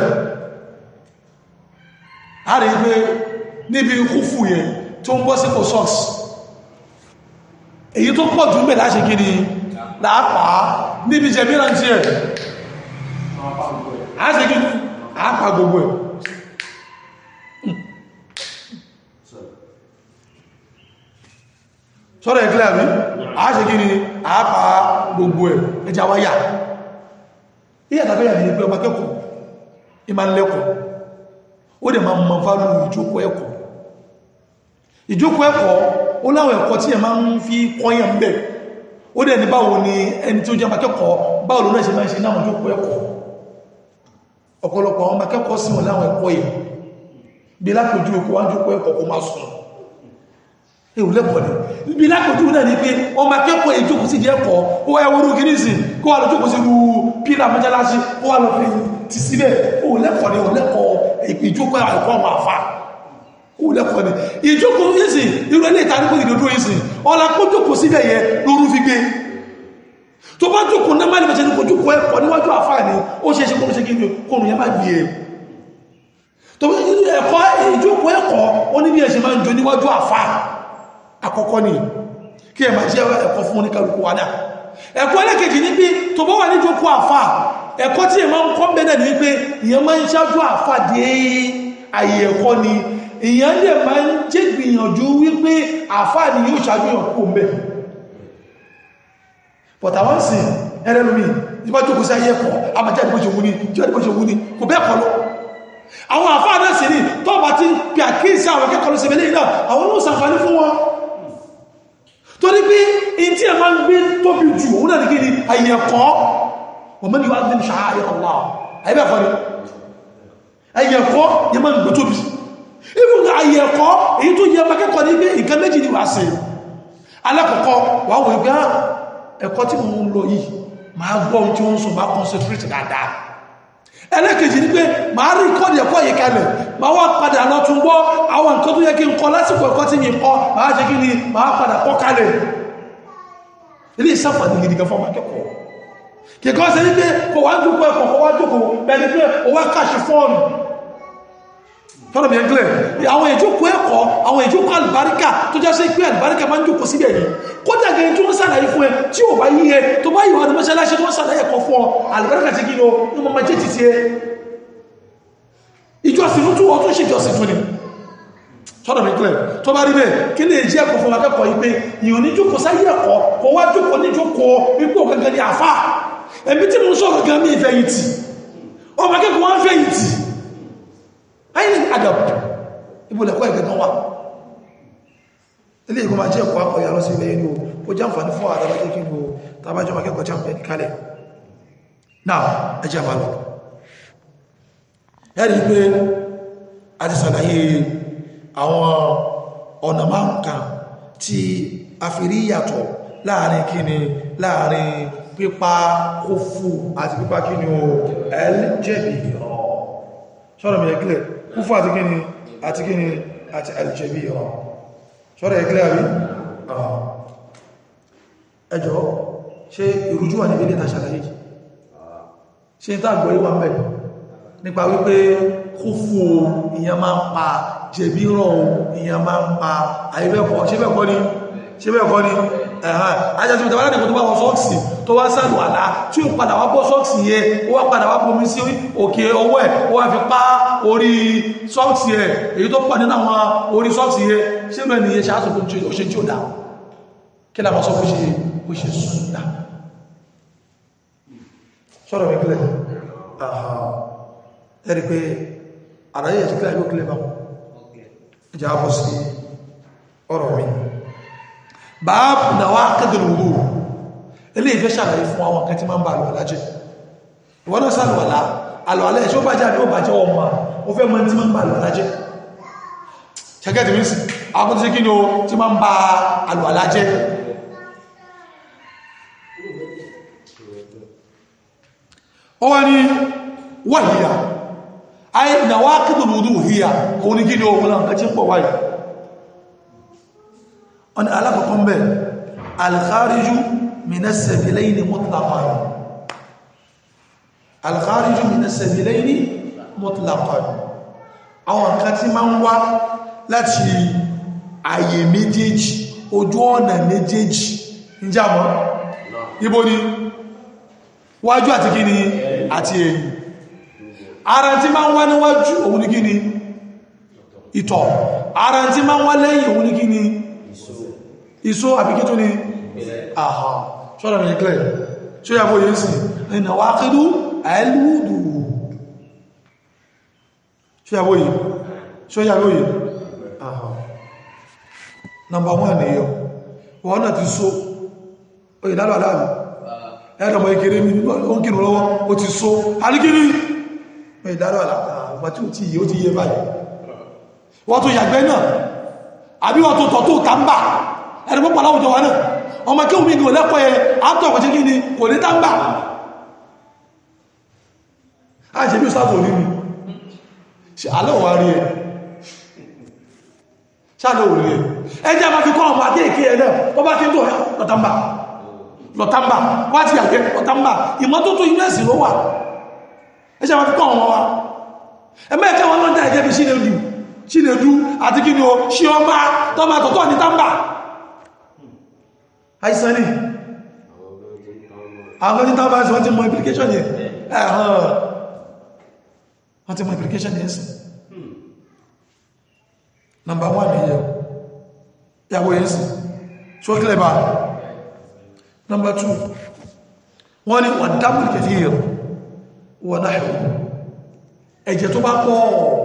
a rí pé níbi kúfù yẹ tó ń bọ́ sí kò sọ́ọ̀sì èyí tó pọ̀ jù mẹ́ láṣe kí ni láàpàá níbi jẹ mìíràn tí ẹ̀ a ṣe kí ni àápa gbogbo ẹ̀ sọ́rọ̀ ẹ̀kílẹ̀ àmì a ṣe kí ni àápa gbogbo ẹ̀ ẹjà wáyà ìyà tàbí ìyà ní pé ọba kẹ́kọ̀ọ́ ìmá lẹ́kọ̀ọ́ ó dẹ̀ máa mọ̀ fálù ìjókòó ẹ̀kọ́ ìjókòó ẹ̀kọ́ ó láwọn ẹ̀kọ́ tí ẹ máa ń fi kọ́yàn bẹ̀ ó dẹ̀ ní báwo ni ẹni tí ó jẹ́ akẹ́kọ̀ọ́ báwo ló náà ṣe máa ń ṣe náà jókòó ẹ̀kọ́ ọ̀pọ̀lọpọ̀ àwọn akẹ́kọ̀ọ́ sí wọn láwọn ẹ̀kọ́ yìí bí lápòjú okó wá jókòó ẹ̀kọ́ kó máa sùn ewu lẹ́kọ̀ọ́ ni bí lápòjú náà ni pé ọmọ akẹ́kọ̀ọ́ yìí jókòó sí ẹ̀kọ́ ó wáyé wúrú kí nísì kó wà lọ jókòó sí pílà mọ́jálásí kó wà lọ fi ti síbẹ̀ ó lẹ́kọ̀ọ́ ni ó lẹ́kọ̀ọ́ ìjókòó ẹ̀kọ́ àwọn àfáà kú lẹ́kọ̀ọ́ ni ìjókòó ìsìn irú ilé ìtàríkò ìdòdó ìsìn ọlá kó jókòó síbẹ̀ yẹ lórú fi gbé tó bá jókòó náà má lè mẹ́sẹ̀ ní kó jókòó ẹ̀kọ́ níwájú àfáà ni ó ṣe é ṣe kó ṣe kí ní kóòrù yẹn má gbé e tó bí ẹ̀kọ́ ìjókòó ẹ̀kọ́ ó ní bí ẹ̀ ṣe máa ń jọ níwájú àfáà àkọ́kọ́ ni kí ẹ máa jẹ́ ẹ̀kọ́ fún oníkàlùkù wa náà ẹ̀kọ́ ẹlẹ́kejì ní pé tó bá wà ní jókòó àfà ẹ̀kọ́ tí èèyàn máa ń kọ́ bẹ́ẹ̀ ní pé èèyàn máa ń ṣáájú àfà dé àyè ẹ̀kọ́ ni èèyàn lè máa ń jẹ́ gbìyànjú wípé àfà ni yóò ṣáájú yàn kó mbẹ̀ but àwọn sì ẹlẹ́lómi ìbá jókòó sí ayé ẹ̀kọ́ àmàjá ìbò ṣe wú ní jẹ́ ìbò ṣe wú ní kò bẹ́ẹ̀ kọ́ lọ àwọn àfà náà sì ní tọ́ọ̀bà ti pè àkíyèsí àwọn akẹ́kọ̀ọ́ lọ sí ilé náà àwọn ló sàǹfààní fún wọn torí pé in tí a máa ń gbé tóbi jù òun náà ní kí ni àyẹ̀kọ́ wọ́n mẹ́ni wá dín ṣàáyẹ̀ ọ̀lá àyẹ́bẹ̀kọ́ ni àyẹ̀kọ́ yẹ máa ń gbé tóbi ibùn àyẹ̀kọ́ èyí tó yẹ makẹ́kọ̀ọ́ ní pé nǹkan méjì ni wà sí alákọ̀ọ́kọ́ wà wọ́n ìgbà ẹ̀kọ́ tí mo ń lọ yìí máa gbọ́ tí wọ́n sọ máa concentrate dáadáa ẹlẹ́kejì ní pé máa rí kọ́dì ẹ̀kọ́ yìí kalẹ̀ máa wá padà lọ tún gbọ́ àwọn nǹkan tó yẹ kí n kọ́ lásìkò ẹ̀kọ́ tí mi kọ́ máa ṣe kí ni máa padà kọ́ kalẹ̀ ilé ìsáfàní gidi gan fọ́mà kẹ́kọ̀ọ́ kìkọ́ sí ní pé kò wá jókòó ẹ̀kọ́ kò wá jókòó bẹ̀rẹ̀ pé o wá kàṣì fọ́ọ̀nù fọ́nà bí ẹgbẹ́ àwọn ìjókòó ẹ̀kọ́ àwọn ìjókòó àlùbáríkà tó já sí pé àlùbáríkà máa ń jókòó síbẹ̀ yìí kódà gẹ̀ẹ́ tí wọ́n sàlàyé fún ẹ tí ò bá yí ẹ tó bá yíwá ní mọ́ṣáláṣí tó wọ́n sàlàyé ẹ̀kọ́ fún ọ àlùbáríkà ti gíní o ní mọ́ máa jẹ́ ti ti ẹ ìjọsìn fún túwọ́ tó ṣèjọsìn fún ni sọ́dọ̀ mi kílẹ̀ tó bá rí bẹ́ẹ̀ kí lè jẹ́ ẹ̀kọ́ fún akẹ́kọ̀ọ́ yìí pé ìyàn ní jókòó sáyé ẹ̀kọ́ kò wá jókòó ní jókòó wípé ògangan ni àfà ẹ̀mí tí mo ń sọ̀rọ̀ gan ní ìfẹ̀yìntì ọmọ akẹ́kọ̀ọ́ wá ń fẹ̀yìntì ayé ní adab ibùlẹ̀kọ́ ìgbẹ̀gbẹ̀ wà ilé ìgbọ́n máa jẹ́ ẹ̀kọ́ akọ̀yà lọ sí ilẹ̀ inú ó jẹ́ àǹfààní fún àdábájẹ́ kí ní tàbájọ́ akẹ́kọ̀ọ́ jẹ́ àǹfààní kalẹ̀ náà ẹjẹ́ máa lọ ẹ̀rí pé a ti sàlàyé àwọn ọ̀nà máa ń kà tí a fi rí yàtọ̀ láàrin kíni láàrin pípa kófù àti pípa kíni o ẹlẹ́jẹ̀bì ṣọ́rọ̀ mi ẹ̀kílẹ̀ kúfù àti kíni àti kíni àti ẹlẹ́jẹ̀bì ọ̀ ṣọ́rọ̀ ẹ̀kílẹ̀ àrí ẹjọ́ ṣe ìrújú wà níbi ilé tàṣàlàyé ṣe ń tàgbọ́ ìwà mẹ́ nípa wípé kúfù ìyẹn máa ń pa jẹ̀bí rọ̀ ìyẹn máa ń pa àìbẹ́kọ́ ṣe bẹ́ẹ̀kọ́ ni ṣe bẹ́ẹ̀kọ́ ni ẹ̀hàn ajásí ìtàwà láti tó bá wọ sọ́ọ̀sì tó wá sàlù àlá tí ó padà wá bọ́ sọ́ọ̀sì yẹ ó wá padà wá bomi sí òkè ọwọ́ ẹ̀ ó wá fi pá orí sọ́ọ̀sì ẹ̀ èyí tó pọ̀ nínú àwọn orí sọ́ọ̀sì yẹ ṣé mẹ́ ni iye ṣáàtò tó ṣe tí ó dá kí láwọn sọ fún ṣe ó ṣe sùn dá sọ́rọ̀ mi kílẹ̀ ẹ̀rí pé àdáyé ẹ̀sì kílẹ̀ yóò kílẹ̀ bá ìjà bọ́ sí ọ̀rọ̀ mi báàbù náà wá kẹ́dùn wúrú ilé ìfẹ́ ṣàlàyé fún àwọn kan tí máa ń bá àlùwàlá jẹ́ ìwọ́n náà sàlùwàlá àlùwàlá ẹ̀ ṣó bá jáde ó bá jẹ́ ọmọ ó fẹ́ mọ́ tí máa ń bá àlùwàlá jẹ́ ṣẹ́gẹ́tì mí sí akọ́tí sí kí ni ó tí máa ń bá àlùwàlá jẹ́ ó wá ní wàhíyà ayé ìnáwó kẹ́dùn wúrú híyà òun ní kí ni ó wọ́n náà kẹ́ tí ń pọ̀ wáyìí ọ̀nà alákọ̀ọ́kọ́ ń bẹ̀ alkhariju minasabilaini mutlaqan alkhariju minasabilaini mutlaqan àwọn nǹkan tí ma ń wá láti àyè méjèèjì ojú ọ̀nà méjèèjì ń jàmọ́ ibo ni wájú àti kíni àti ẹ̀yìn ara tí ma ń wá níwájú òun ní kíni ìtọ̀ ara tí ma ń wá lẹ́yìn òun ní kíni ìsó àbíkí tó ní àhà ṣọ́nà mi clear ṣó yà bóyé sí ẹ̀nà wá kídú àìlúùdù ṣó yà bóyé ṣó yà bóyé àhà number one ni yọ wọ́n náà ti só oye lálọ́ aláàbì ẹ̀dọ̀mọ̀ ìkéré mi wọ́n kírù lọ́wọ́ ó ti só alíkírí oye lálọ́ aláàbì tí ó ti yẹ ó ti yẹ báyìí wọ́n tó yàgbẹ́ náà àbí wọ́n tó tọ̀ tó tàmbà ẹni pọ́pọ̀ láwùjọ wa náà ọmọ kí omi gò lẹ́kọ̀ọ́ ẹ àtọ̀ ọ̀pọ̀ tí kí ni kò ní tágbà a ṣe bí sáàtò rí mi ṣe alẹ́ òwà rí ẹ ṣáàlẹ̀ òrí ẹ ẹjẹ́ ma fi kọ́ ọmọ adé ìké ẹ náà wọ́n bá ti ń tó lọ́tàmbà lọ́tàmbà wá ti yàgbẹ́ lọ́tàmbà ìmọ́tótó inú ẹ̀sìn ló wà ẹjẹ́ ma fi kọ́ ọmọ wa ẹmẹ́ ẹ̀kẹ́ wọn lọ́dá ẹ̀jẹ́ bí Chinedu Chinedu àti kí ni o ṣe ọmọ tọ́mọ àtọ̀tọ̀ ní támbà àìsàn ní àwọn ní tábà sí wọ́n ti mọ implication yẹn ẹ̀hàn wọ́n ti mọ implication yẹn sí number one ni yẹn ìyàwó yẹn sí so clear bá number two wọ́n ní wọ́n dábùl kathir wọ́n náà ẹ̀jẹ̀ tó bá pọ̀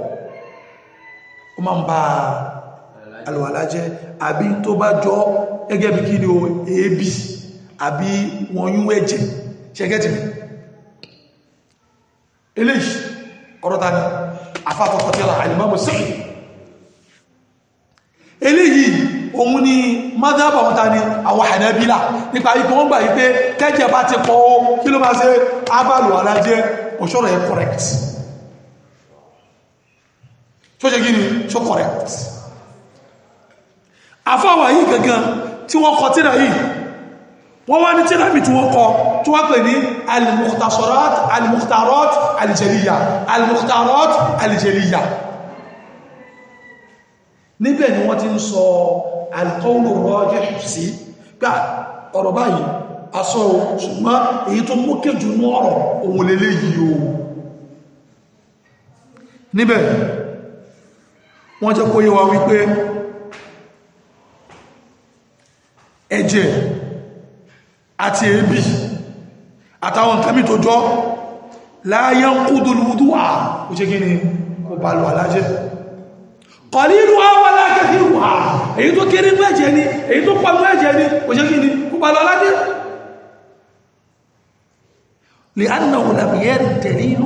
ó máa ń ba àlùwàlá jẹ́ àbí tó bá jọ gẹ́gẹ́ bí kí ni o èébì àbí wọn yún ẹ̀jẹ̀ ṣẹgẹ́tì eléyìí ọ̀rọ̀ ta ni afáfọ́fọ́ tí ó àìlèmọ́mù sí eléyìí òun ni madhab àwọn ta ni àwọn Hanabila nípa ipò wọ́n gbà yí pé kẹ́jẹ̀ bá ti pọ̀ ó kí ló máa ṣe abàlùwàlá jẹ́ òṣọ́rọ̀ yẹ correct tó ṣe gíní tó correct afáwà yìí gangan tí wọ́n kọ tíra yìí wọ́n wá ní tíra mi tí wọ́n kọ tí wọ́n pè ní al-mukhtasarat al-mukhtarat al-jaliyya al-mukhtarat al-jaliyya níbẹ̀ ni wọ́n ti ń sọ al-qawlu rajih sí gbà ọ̀rọ̀ báyìí asọ́ ṣùgbọ́n èyí tó mú kéjù ní ọ̀rọ̀ òun lélẹ́ yìí o níbẹ̀ wọ́n jẹ́ kó yé wa wípé ẹ̀jẹ̀ àti èébì àtàwọn nǹkan mí tó jọ láyé ń kú dúlúwúdú à ó ṣe gíní kò bá lọ alájẹ́ kọ̀línú àwọn alákẹ́kẹ́ wà èyí tó kéré ní ẹ̀jẹ̀ ni èyí tó pàmú ẹ̀jẹ̀ ni ó ṣe gíní kò bá lọ alájẹ́ lè annáwò làbìyẹ́ tẹ̀línú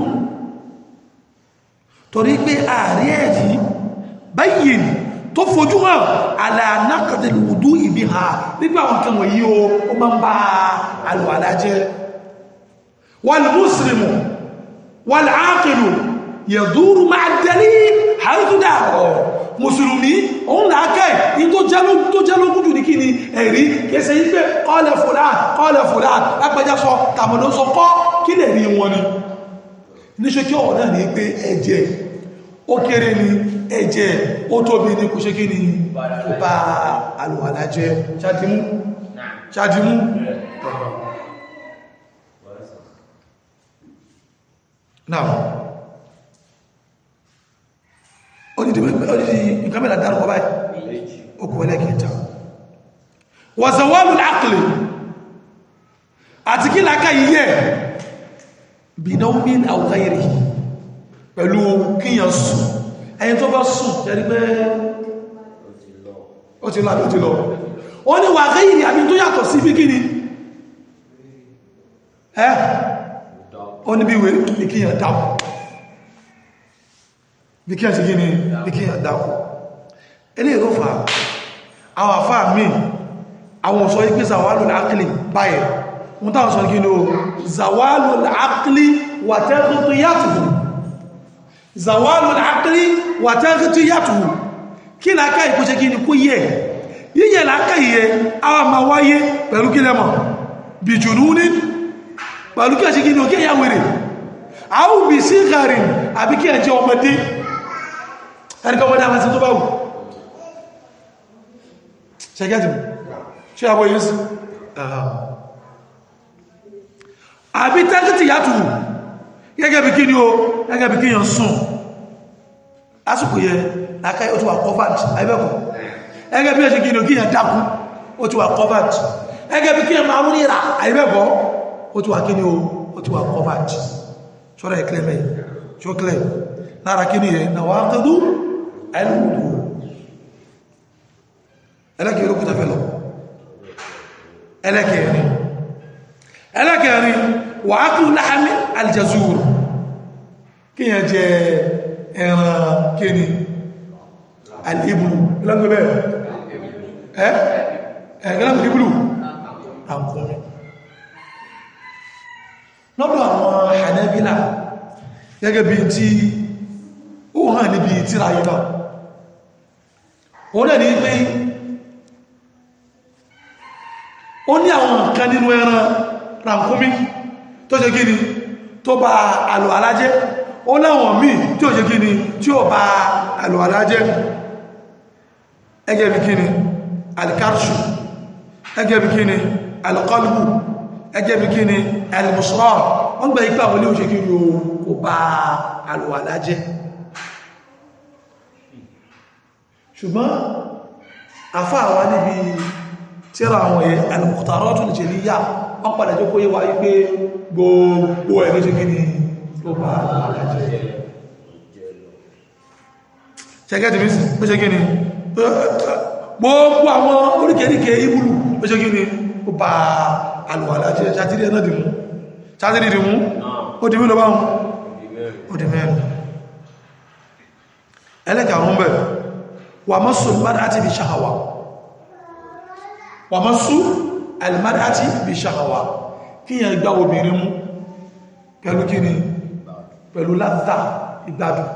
torí pé ààrí ẹ̀rí báyìí tó fojú hàn aláàánákàtàlì wùdú ìbí ha nígbà àwọn kan wọ̀nyí o ó máa ń bá alùwàlá jẹ́ wal muslimu wal aqilu yaduru ma'a dalil àrídúdà ọ̀ mùsùlùmí òun làákẹ́ yìí tó jẹ́ lógún jù ní kí ni ẹ̀rí kẹsẹ̀ yí pé qala fulan qala fulan lápẹjá sọ tàbí sọ kọ́ kí lè rí wọn ni níṣẹ́ kí ọ̀rọ̀ náà ní pé ẹ̀jẹ̀ ó kéré ni ẹ̀jẹ̀ ó tóbi ní kò ṣe kí ni kò bá alùwàlá jẹ́ ṣáàdìmú ṣáàdìmú náà odidi nǹkan mẹ́ta dárúkọ báyìí okùn ẹlẹ́kẹta wàzàwọ́lù láàkìlì àti kí láká yíyẹ bìnáwín àwọ̀gáyẹrì pẹ̀lú kíyàn sùn ẹni tó bá sùn jẹ́rí pé ó ti lọ àbí ó ti lọ ó ní wà gáyìrì àbí tó yàtọ̀ sí bí kíni ẹ́ ó ní bí wé bí kíyàn dákù bí kíyàn sí kíni bí kíyàn dákù ilé ìlú fa àwọn àfáà míì àwọn ọ̀sọ́ ipé zawalu al-aqli báyẹ̀ wọ́n táwọn sọ kí ní o zawalu al-aqli wa taghtiyatuhu zawalu al-aqli wa taghtiyatuhu kí láká ìkóṣe kí ní kó yẹ yíyẹ láká yẹ àwọn ma wáyé pẹ̀lú kí lẹ́mọ̀ bí jununin pẹ̀lú kí ẹ ṣe kí ní o kí ẹ̀yà wèrè àwọn bí sí gharin àbí kí ẹ jẹ́ ọmọdé ẹnikọ́ ọmọdé àwọn tó bá wù ṣẹgẹ́tì ṣe àbọ̀ yìí sí àbí tẹ́kìtì yàtù gẹ́gẹ́ bí kí ní o gẹ́gẹ́ bí kí yàn sùn lásìkò yẹ lákàí ó ti wà covered àìbẹ́kọ̀ gẹ́gẹ́ bí ẹ̀ṣẹ́ kí ní o kí yàn dákú ó ti wà covered gẹ́gẹ́ bí kí yàn máa ríra àìbẹ́kọ̀ ó ti wà kí ní o ó ti wà covered ṣọ́rọ̀ ẹ̀kẹ́lẹ̀ mẹ́ ṣọ́kẹ́lẹ̀ lára kí ní ẹ̀ na wà kẹ́dú ẹlùmùdù ẹlẹ́kẹ̀ẹ́ olókùta fẹ́ lọ ẹlẹ́kẹ̀ẹ́rin ẹlẹ́kẹ̀ẹ́rin wà á kún láàmì aljazur kíyàn jẹ ẹran kíni alìbùlù lọ́gbẹ̀bẹ̀ ẹ́ ẹ̀gẹ́lẹ́mù ìbùlù àkùnrin lọ́dọ̀ àwọn Hanabila gẹ́gẹ́ bí tí ó hàn níbi tíra yìí náà wọ́n dẹ̀ ní pé ó ní àwọn nǹkan nínú ẹran ràǹkúmí tó ṣe gíní tó bá àlò alájẹ́ ó láwọn míì tí ó ṣe gíní tí ó bá àlò alájẹ́ ẹgẹ́ bí kíni alikarshu ẹgẹ́ bí kíni alqalbu ẹgẹ́ bí kí ni ẹlùmùsùlọ́ wọ́n gbẹ̀ ipá wọlé òṣè kí ni o kò bá àlùwàlá jẹ́ ṣùgbọ́n àfá àwá níbi tíra àwọn ẹ̀ ẹlùmùtàrọ́ tún jẹ́ níyà wọ́n padà jẹ́ kó yé wa wípé gbogbo ẹ̀ ló ṣe kí ni tó bá àlùwàlá jẹ́ ṣẹ́gẹ́tì bí ó ṣe kí ni gbogbo àwọn oríkèríkè ìbúlù ó ṣe kí ni ó bá alùwàlá jẹ́ ṣàtírí ẹ̀nà dìmú ṣàtírí dìmú ó dìmú lọ báhùn ó dì mẹ́rin ẹlẹ́kàrún bẹ̀ wà mọ́sù alìmáràtí bí ṣàhàwà wà mọ́sù alìmáràtí bí ṣàhàwà kí yẹn gbá obìnrin mú pẹ̀lú kí ni pẹ̀lú láta ìgbádùn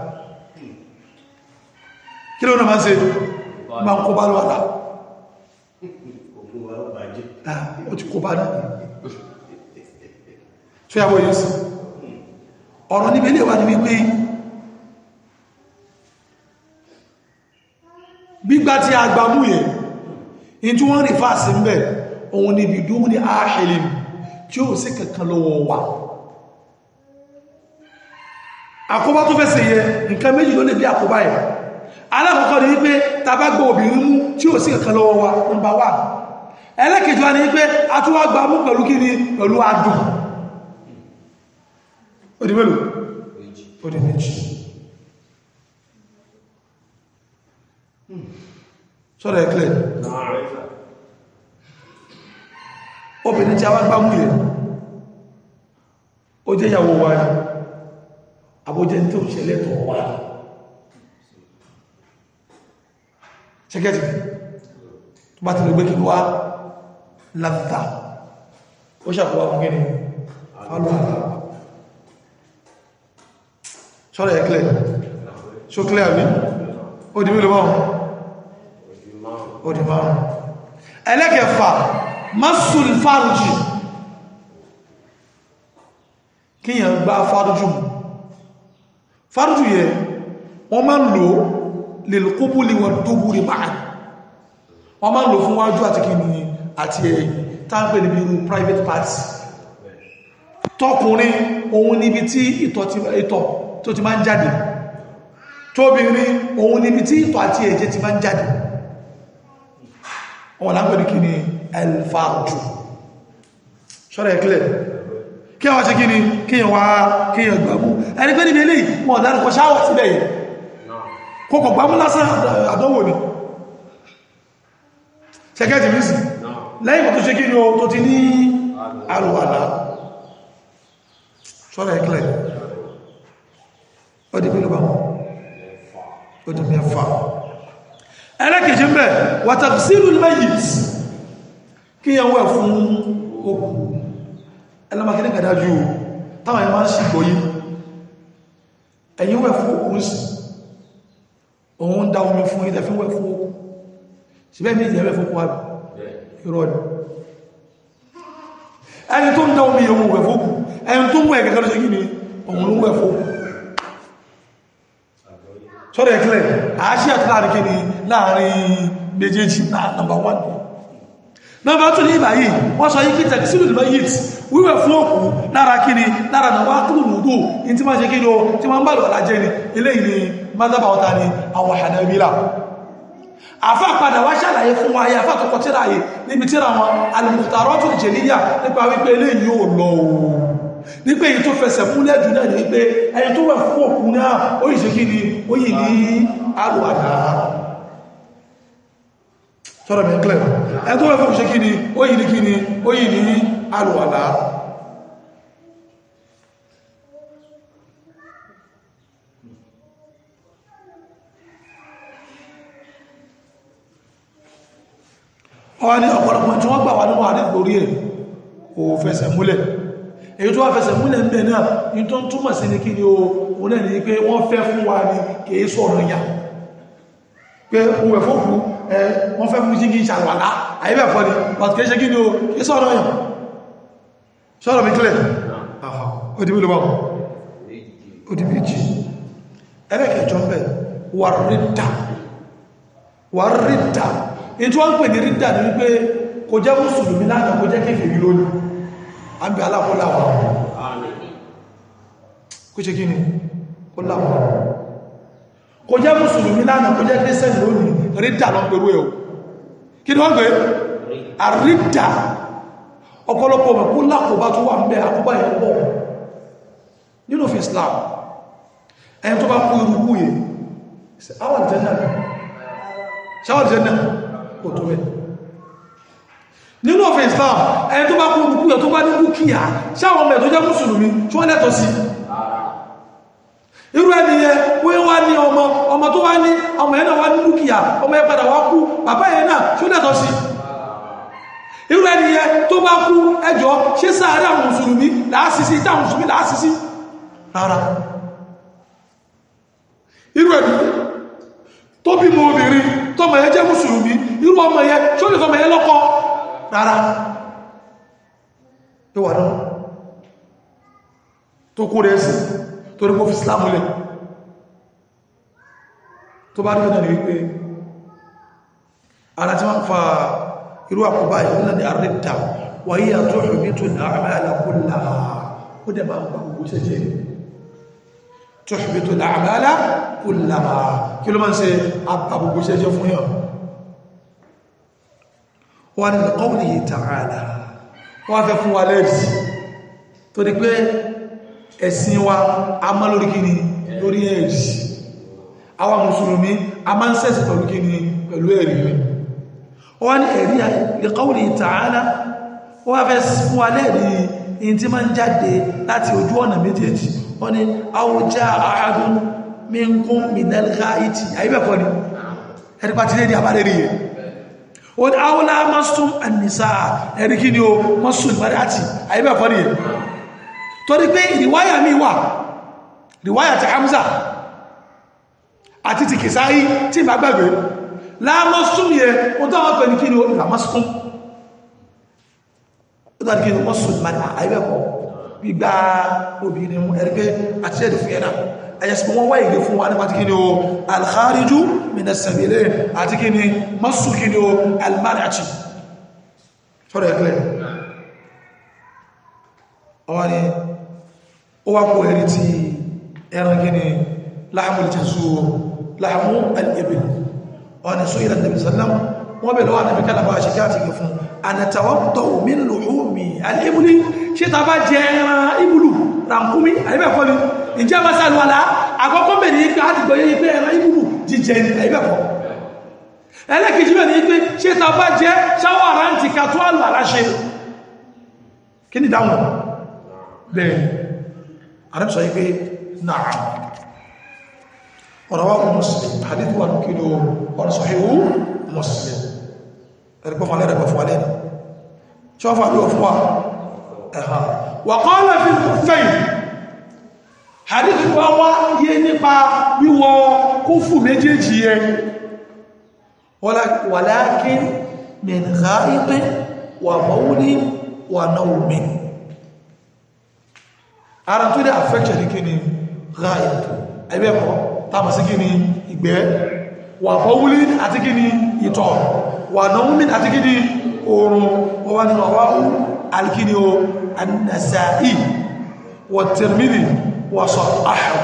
kí ló náà máa ń ṣe máa ń kó bá lọ́wọ́lá ó ti kó bá náà tó yàwó yìí sí ọ̀rọ̀ níbi ilé wà ní wípé gbígbá tí a gbà mú yẹn in tí wọ́n rí fásí ń bẹ̀ òun níbi dúró ní ààṣẹ́lẹ̀ tí ó sì kankan lọ́wọ́ wà àkóbá tó fẹ́sẹ̀ yẹ nǹkan méjì ló lè bí àkóbá yẹn alákọ̀ọ́kọ́ ni wípé tàbá gbọ́ obìnrin mú tí ó sì kankan lọ́wọ́ wa nọ́mbà wà ẹlẹ́kẹ̀ẹ́jọ́ wa ni wípé a tún wá gbà mú pẹ̀lú kí ni pẹ̀lú adùn ó di mélòó ó di méjì sọ́rọ̀ ẹ̀klẹ̀ obìnrin tí a wá gbà mú yẹ ó jẹ́ ìyàwó wa ni àbójẹ́ tí ó ṣẹlẹ̀ tọ̀ wá ṣẹ́gẹ́tì tó bá ti lè gbé kí wá láta ó ṣàkọwà fún gíní fálọ́ àlá ṣọ́rọ̀ ẹ̀klẹ̀ ṣó kílẹ̀ àmì ó di mílò márùn ó di márùn ẹlẹ́kẹfà masul farji kíyàn gbá farjú farjú yẹ wọ́n máa ń lò lèlùkúbùlì wọ́n dúbúrí máa wọ́n máa ń lò fún wájú àti kí ni àti ẹ̀yìn táńpé níbi irú private party tọkùnrin òun níbi tí ìtọ̀ tó ti máa ń jáde tóbìnrin òun níbi tí ìtọ̀ àti ẹ̀jẹ̀ ti máa ń jáde wọ́n láńpé ní kí ni elfarju ṣọ́rọ̀ ẹ̀kílẹ̀ kí wọ́n ṣe kí ni kí yẹn wá kí yẹn gbàmú ẹni pé níbi eléyìí wọ́n dárúkọ ṣáwọ̀ síbẹ̀ yìí kókò gbàmú lásán àdánwò ni ṣẹ́gẹ́jì mísì lẹ́yìn tó ṣe kí ni o tó ti ní àrùwàlá ṣọ́rọ̀ ẹ̀kílẹ̀ ó di mílùú báwọn ó di mẹ́fà ẹlẹ́kẹ̀ẹ́jì ń bẹ̀ wàtàkìsílù mẹ́yìt kí yẹn wẹ̀ fún okù ẹlọ́màkí ní kàdájú táwọn ẹ̀mà ń ṣìgbọ́ yìí ẹ̀yìn wẹ̀ fún okù sí òun dá omi fún ìdẹ̀ fún wẹ̀ fún okù síbẹ̀ méjì ẹ̀wẹ̀ fún kwàbí ìrọ̀lù ẹni tó ń dá omi òun wẹ̀ fún okù ẹni tó ń wẹ̀ gẹ́gẹ́ lọ́sẹ̀ gíní òun ló wẹ̀ fún okù sọ́rọ̀ ẹ̀kílẹ̀ àáṣí àti láàrin kí ni láàrin méjèèjì náà nàmbà 1 nọ́mbà tún ní ìbáyìí wọ́n sọ yí kí tẹ̀kísílù ìlú yìí wíwẹ̀ fún òkú lára kí ni lára nàwà kúrò nùdó in tí máa ṣe kí ni o tí máa ń bá lọ́la jẹ́ ni eléyìí ni mádàbà ọ̀ta ni àwọn Hanabila àfá padà wá ṣàlàyé fún wa ayé àfá tó kọ tíra yìí níbi tíra wọn al-Mukhtaratu al-Jaliyya nípa wípé eléyìí yóò lọ o nígbé èyí tó fẹsẹ̀ múlẹ̀ jù náà ní wípé ẹni tó wẹ̀ fún òkú náà ó yìí ṣe kí ni ó yìí ní alùwàdá sọ́rọ̀ mi clear ẹni tó wẹ̀ fún ṣe kí ni ó yìí ní kí ni ó yìí ní alùwàdá ọwá ní ọ̀pọ̀lọpọ̀ tí wọ́n gbà wà nínú àrí lórí ẹ̀ kò fẹsẹ̀ múlẹ̀ èyí tó wá fẹsẹ̀ múlẹ̀ ń bẹ̀ náà ní tó ń túmọ̀ sí ní kí ni o náà ní pé wọ́n fẹ́ fún wa ní kìí sọ̀rọ̀ yà pé ohun ẹ̀fọ́ fún ẹ wọ́n fẹ́ fún jígi ìṣàlùwàlá àyíbẹ̀ fọ́ ni but kìí ṣe kí ni o kìí sọ̀rọ̀ yà sọ̀rọ̀ mi kílẹ̀ ó di mílò ó di méjì ẹlẹ́kẹ̀ẹ́jọ ń bẹ̀ wà rídà wà rídà ní tí wọ́n ń pè ní rídà ní wípé kò jẹ́ mùsùlùmí láàrín kò jẹ́ kéfèrí lónìí àbí alákọ́láwà kó ṣe kí ni kó láwà kò jẹ́ mùsùlùmí lánàá kò jẹ́ kírísẹ́nì lónìí rídà lọ pẹ̀lú ẹ̀ o kí ni wọ́n pẹ̀ àrídà ọ̀pọ̀lọpọ̀ mẹ́ kó lákòbá tó wà ń bẹ àkóbá ẹ̀ pọ̀ nínú fi Islam ẹni tó bá kú irúkú yìí àwọn ìjẹ́nà ṣáwọn ìjẹ́nà kò tó bẹ̀ nínú òfin Islam ẹni tó bá kú irúkú yìí tó bá ní dúkìá ṣáwọn ọmọ ẹ̀ tó jẹ́ mùsùlùmí tí wọ́n lẹ́tọ̀ sí irú ẹni yẹ wọ́n wá ní ọmọ ọmọ tó wá ní ọmọ ẹ̀ náà wá ní dúkìá ọmọ ẹ̀ padà wá kú bàbá ẹ̀ náà tí ó lẹ́tọ̀ sí irú ẹni yẹ tó bá kú ẹjọ́ ṣé sáré àwọn mùsùlùmí láàsìsí táwọn mùsùlùmí láàsìsí rárá irú ẹni tó bí mọ obìnrin tọmọ yẹ jẹ́ mùsùlùmí irú ọmọ yẹ tí ó lè fọmọ yẹ lọ́kọ rárá tó wà náà tó kó rẹ̀ sí tó rí kó fi Islam lẹ̀ tó bá rí náà ní wípé ara tí wọ́n fa irú àkóbá ìwọ́n náà ni àrídà wáyé àtúrò bí tó ní àmà alákùnlá ó dẹ̀ máa ń bá gbogbo ṣẹ́jẹ́ tuhbitu al-a'mala kullaha kí ló máa ń ṣe àbàgbogbo ṣẹ́jẹ́ fún yàn wọ́n ni qawlihi ta'ala wọ́n fẹ́ fún wa lẹ́rìí tó di pé ẹ̀sìn wa a má lórí kíni lórí ẹ̀rí àwa mùsùlùmí a máa ń sẹ́sì pẹ̀lú kíni pẹ̀lú ẹ̀rí wọ́n ni ẹ̀rí li qawlihi ta'ala wọ́n fẹ́ fún wa lẹ́rìí in tí máa ń jáde láti ojú ọ̀nà méjèèjì wọ́n ni àwùjá àádùn minkum minal ghaiti àyíbẹ̀kọ́ ni ẹni pàtí lè ní àbárẹ̀ rí yẹ o ní àwọlá masum annisa ẹni kí ni o masum mariati àyíbẹ̀kọ́ ni yẹ torí pé ìrìwáyà mi wà ìrìwáyà ti Hamza àti ti Kìsáyí tí ìbá gbàgbé lámasum yẹ o tó wọ́n pẹ̀lú kí ni o lámasum ó tó wọ́n kí ni o masum mariati àyíbẹ̀kọ́ gbígbá obìnrin mú ẹ̀rí pé àti ẹ̀dì fún ẹ̀nà ẹ̀yẹsìmọ̀ wọ́n wáyé fún wa nípa tí kí ni o alkhariju minasabile àti kí ni masu kí ni o almanachi sọ́rọ̀ ẹ̀kẹ́ ọwá ni ó wá kó ẹ̀rí ti ẹran kí ni láàmù ìjẹsù láàmù al'ibil wọ́n ni sóyí lẹ́nà bisallam wọ́n bẹ̀rẹ̀ wà nàbí kálàbà ṣe káàtì gẹ̀ fún anàtàwọ́tọ̀ min luhumi al'ibuli ṣe ta bá jẹ ẹran ibùlù ràǹkúmí àìbẹ̀kọ́ ni ìjẹ́ masalwala àkọ́kọ́ bẹ̀rẹ̀ ní pé àdìgbò yẹ́ pé ẹran ibùlù jíjẹ ní àìbẹ̀kọ́ ẹlẹ́kejì bẹ̀rẹ̀ ní pé ṣe ta bá jẹ ṣáwọ́ àrántì kàtó àlù aláṣẹ kí ni dáhùn bẹ́ẹ̀ àrẹ́bùsọ yí pé náà ọ̀rọ̀ wa Muslim hadith wa kí ni ọ̀rọ̀ sahihu Muslim ẹ̀rẹ́gbọ́n fún alẹ́ rẹ̀ fún alẹ́ ṣọ́fà bí wọ́n fún wa ẹ̀hà wàkọ́lá fi fẹ́yìn hadith wa wá yé nípa wíwọ kúfù méjèèjì yẹ walakin min gha'itin wà bawlin wà nawmin ara tó dé affection ní kí ni gha'it ẹgbẹ́kọ́ tàbí sí kí ni ìgbẹ́ wà bawlin àti kí ni ìtọ̀ wà nawmin àti kí ni oorun wọ́n wá nínú ọwá alkini o annasa'i wa tirmidhi wa sahhahu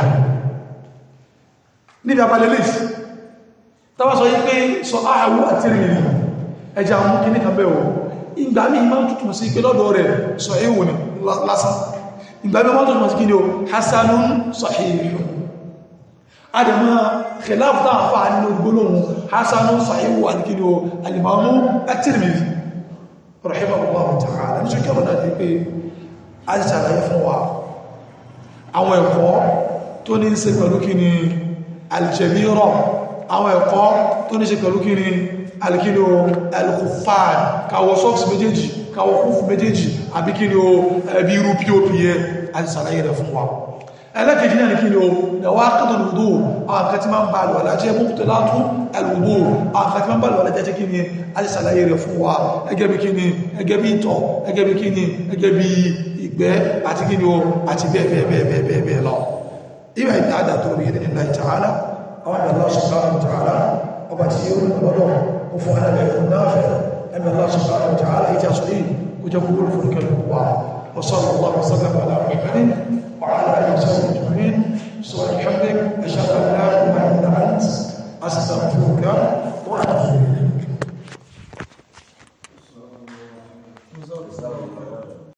níbi abalẹ̀lẹ̀ tàbá sọ yí pé sahhahu àti tirmidhi ẹja mú kí ní kan bẹ́ẹ̀ o ìgbà mí ma ń tútù sí pé lọ́dọ̀ rẹ̀ sahihu ni lásán ìgbà mí ma ń tútù sí kí ni o hasanun sahihu adama khilaf ta fa nínú gbólóhùn hasanun sahihu àti kí ni o alimamu at-tirmidhi rahimahullahu ta'ala ní ṣíkẹ́ ọ̀nà ní pé a ti ṣàlàyé fún wa àwọn ẹ̀kọ́ tó ní ṣe pẹ̀lú kí ni aljẹ̀mírọ̀ àwọn ẹ̀kọ́ tó ní ṣe pẹ̀lú kí ni alkíni o alkufan káwọ sọ́ọ̀sì méjèèjì káwọ kúfù méjèèjì àbí kí ni o ẹbí irú pop yẹ a ti ṣàlàyé rẹ̀ fún wa ẹlẹ́kẹ̀ẹ́jì náà ní kí ni o ẹwà kàtàlù wùdó àwọn kan tí máa ń bá lọ alájẹ́ mọ́kútẹ́ látún alwùdó àwọn kan tí máa ń bá lọ alájẹ́ kí ni a ti ṣàlàyé rẹ̀ fún wa ẹgẹ́ bí kí ni ẹgẹ́ bí ìtọ̀ ẹgẹ́ bí kí ni ẹgẹ́ bí ìgbẹ́ àti kí ni o àti bẹ́ẹ̀ bẹ́ẹ̀ bẹ́ẹ̀ bẹ́ẹ̀ bẹ́ẹ̀ bẹ́ẹ̀ lọ ìwà ìdí àdà tó rí ní Allah ta'ala àwọn àmì Allah subhanahu wa ta'ala ọba tí ó rí lọ́dọ̀ ó fún alẹ́ ẹ̀kọ́ náà fẹ́ ẹ̀mí Allah subhanahu wa ta'ala ìjà sọ yìí kó jẹ́ kúrò fún ìkẹlẹ̀ wa وصلى الله وسلم على محمد وعلى اله وصحبه اجمعين سبحانك وبحمدك اشهد ان لا اله الا انت استغفرك واتوب اليك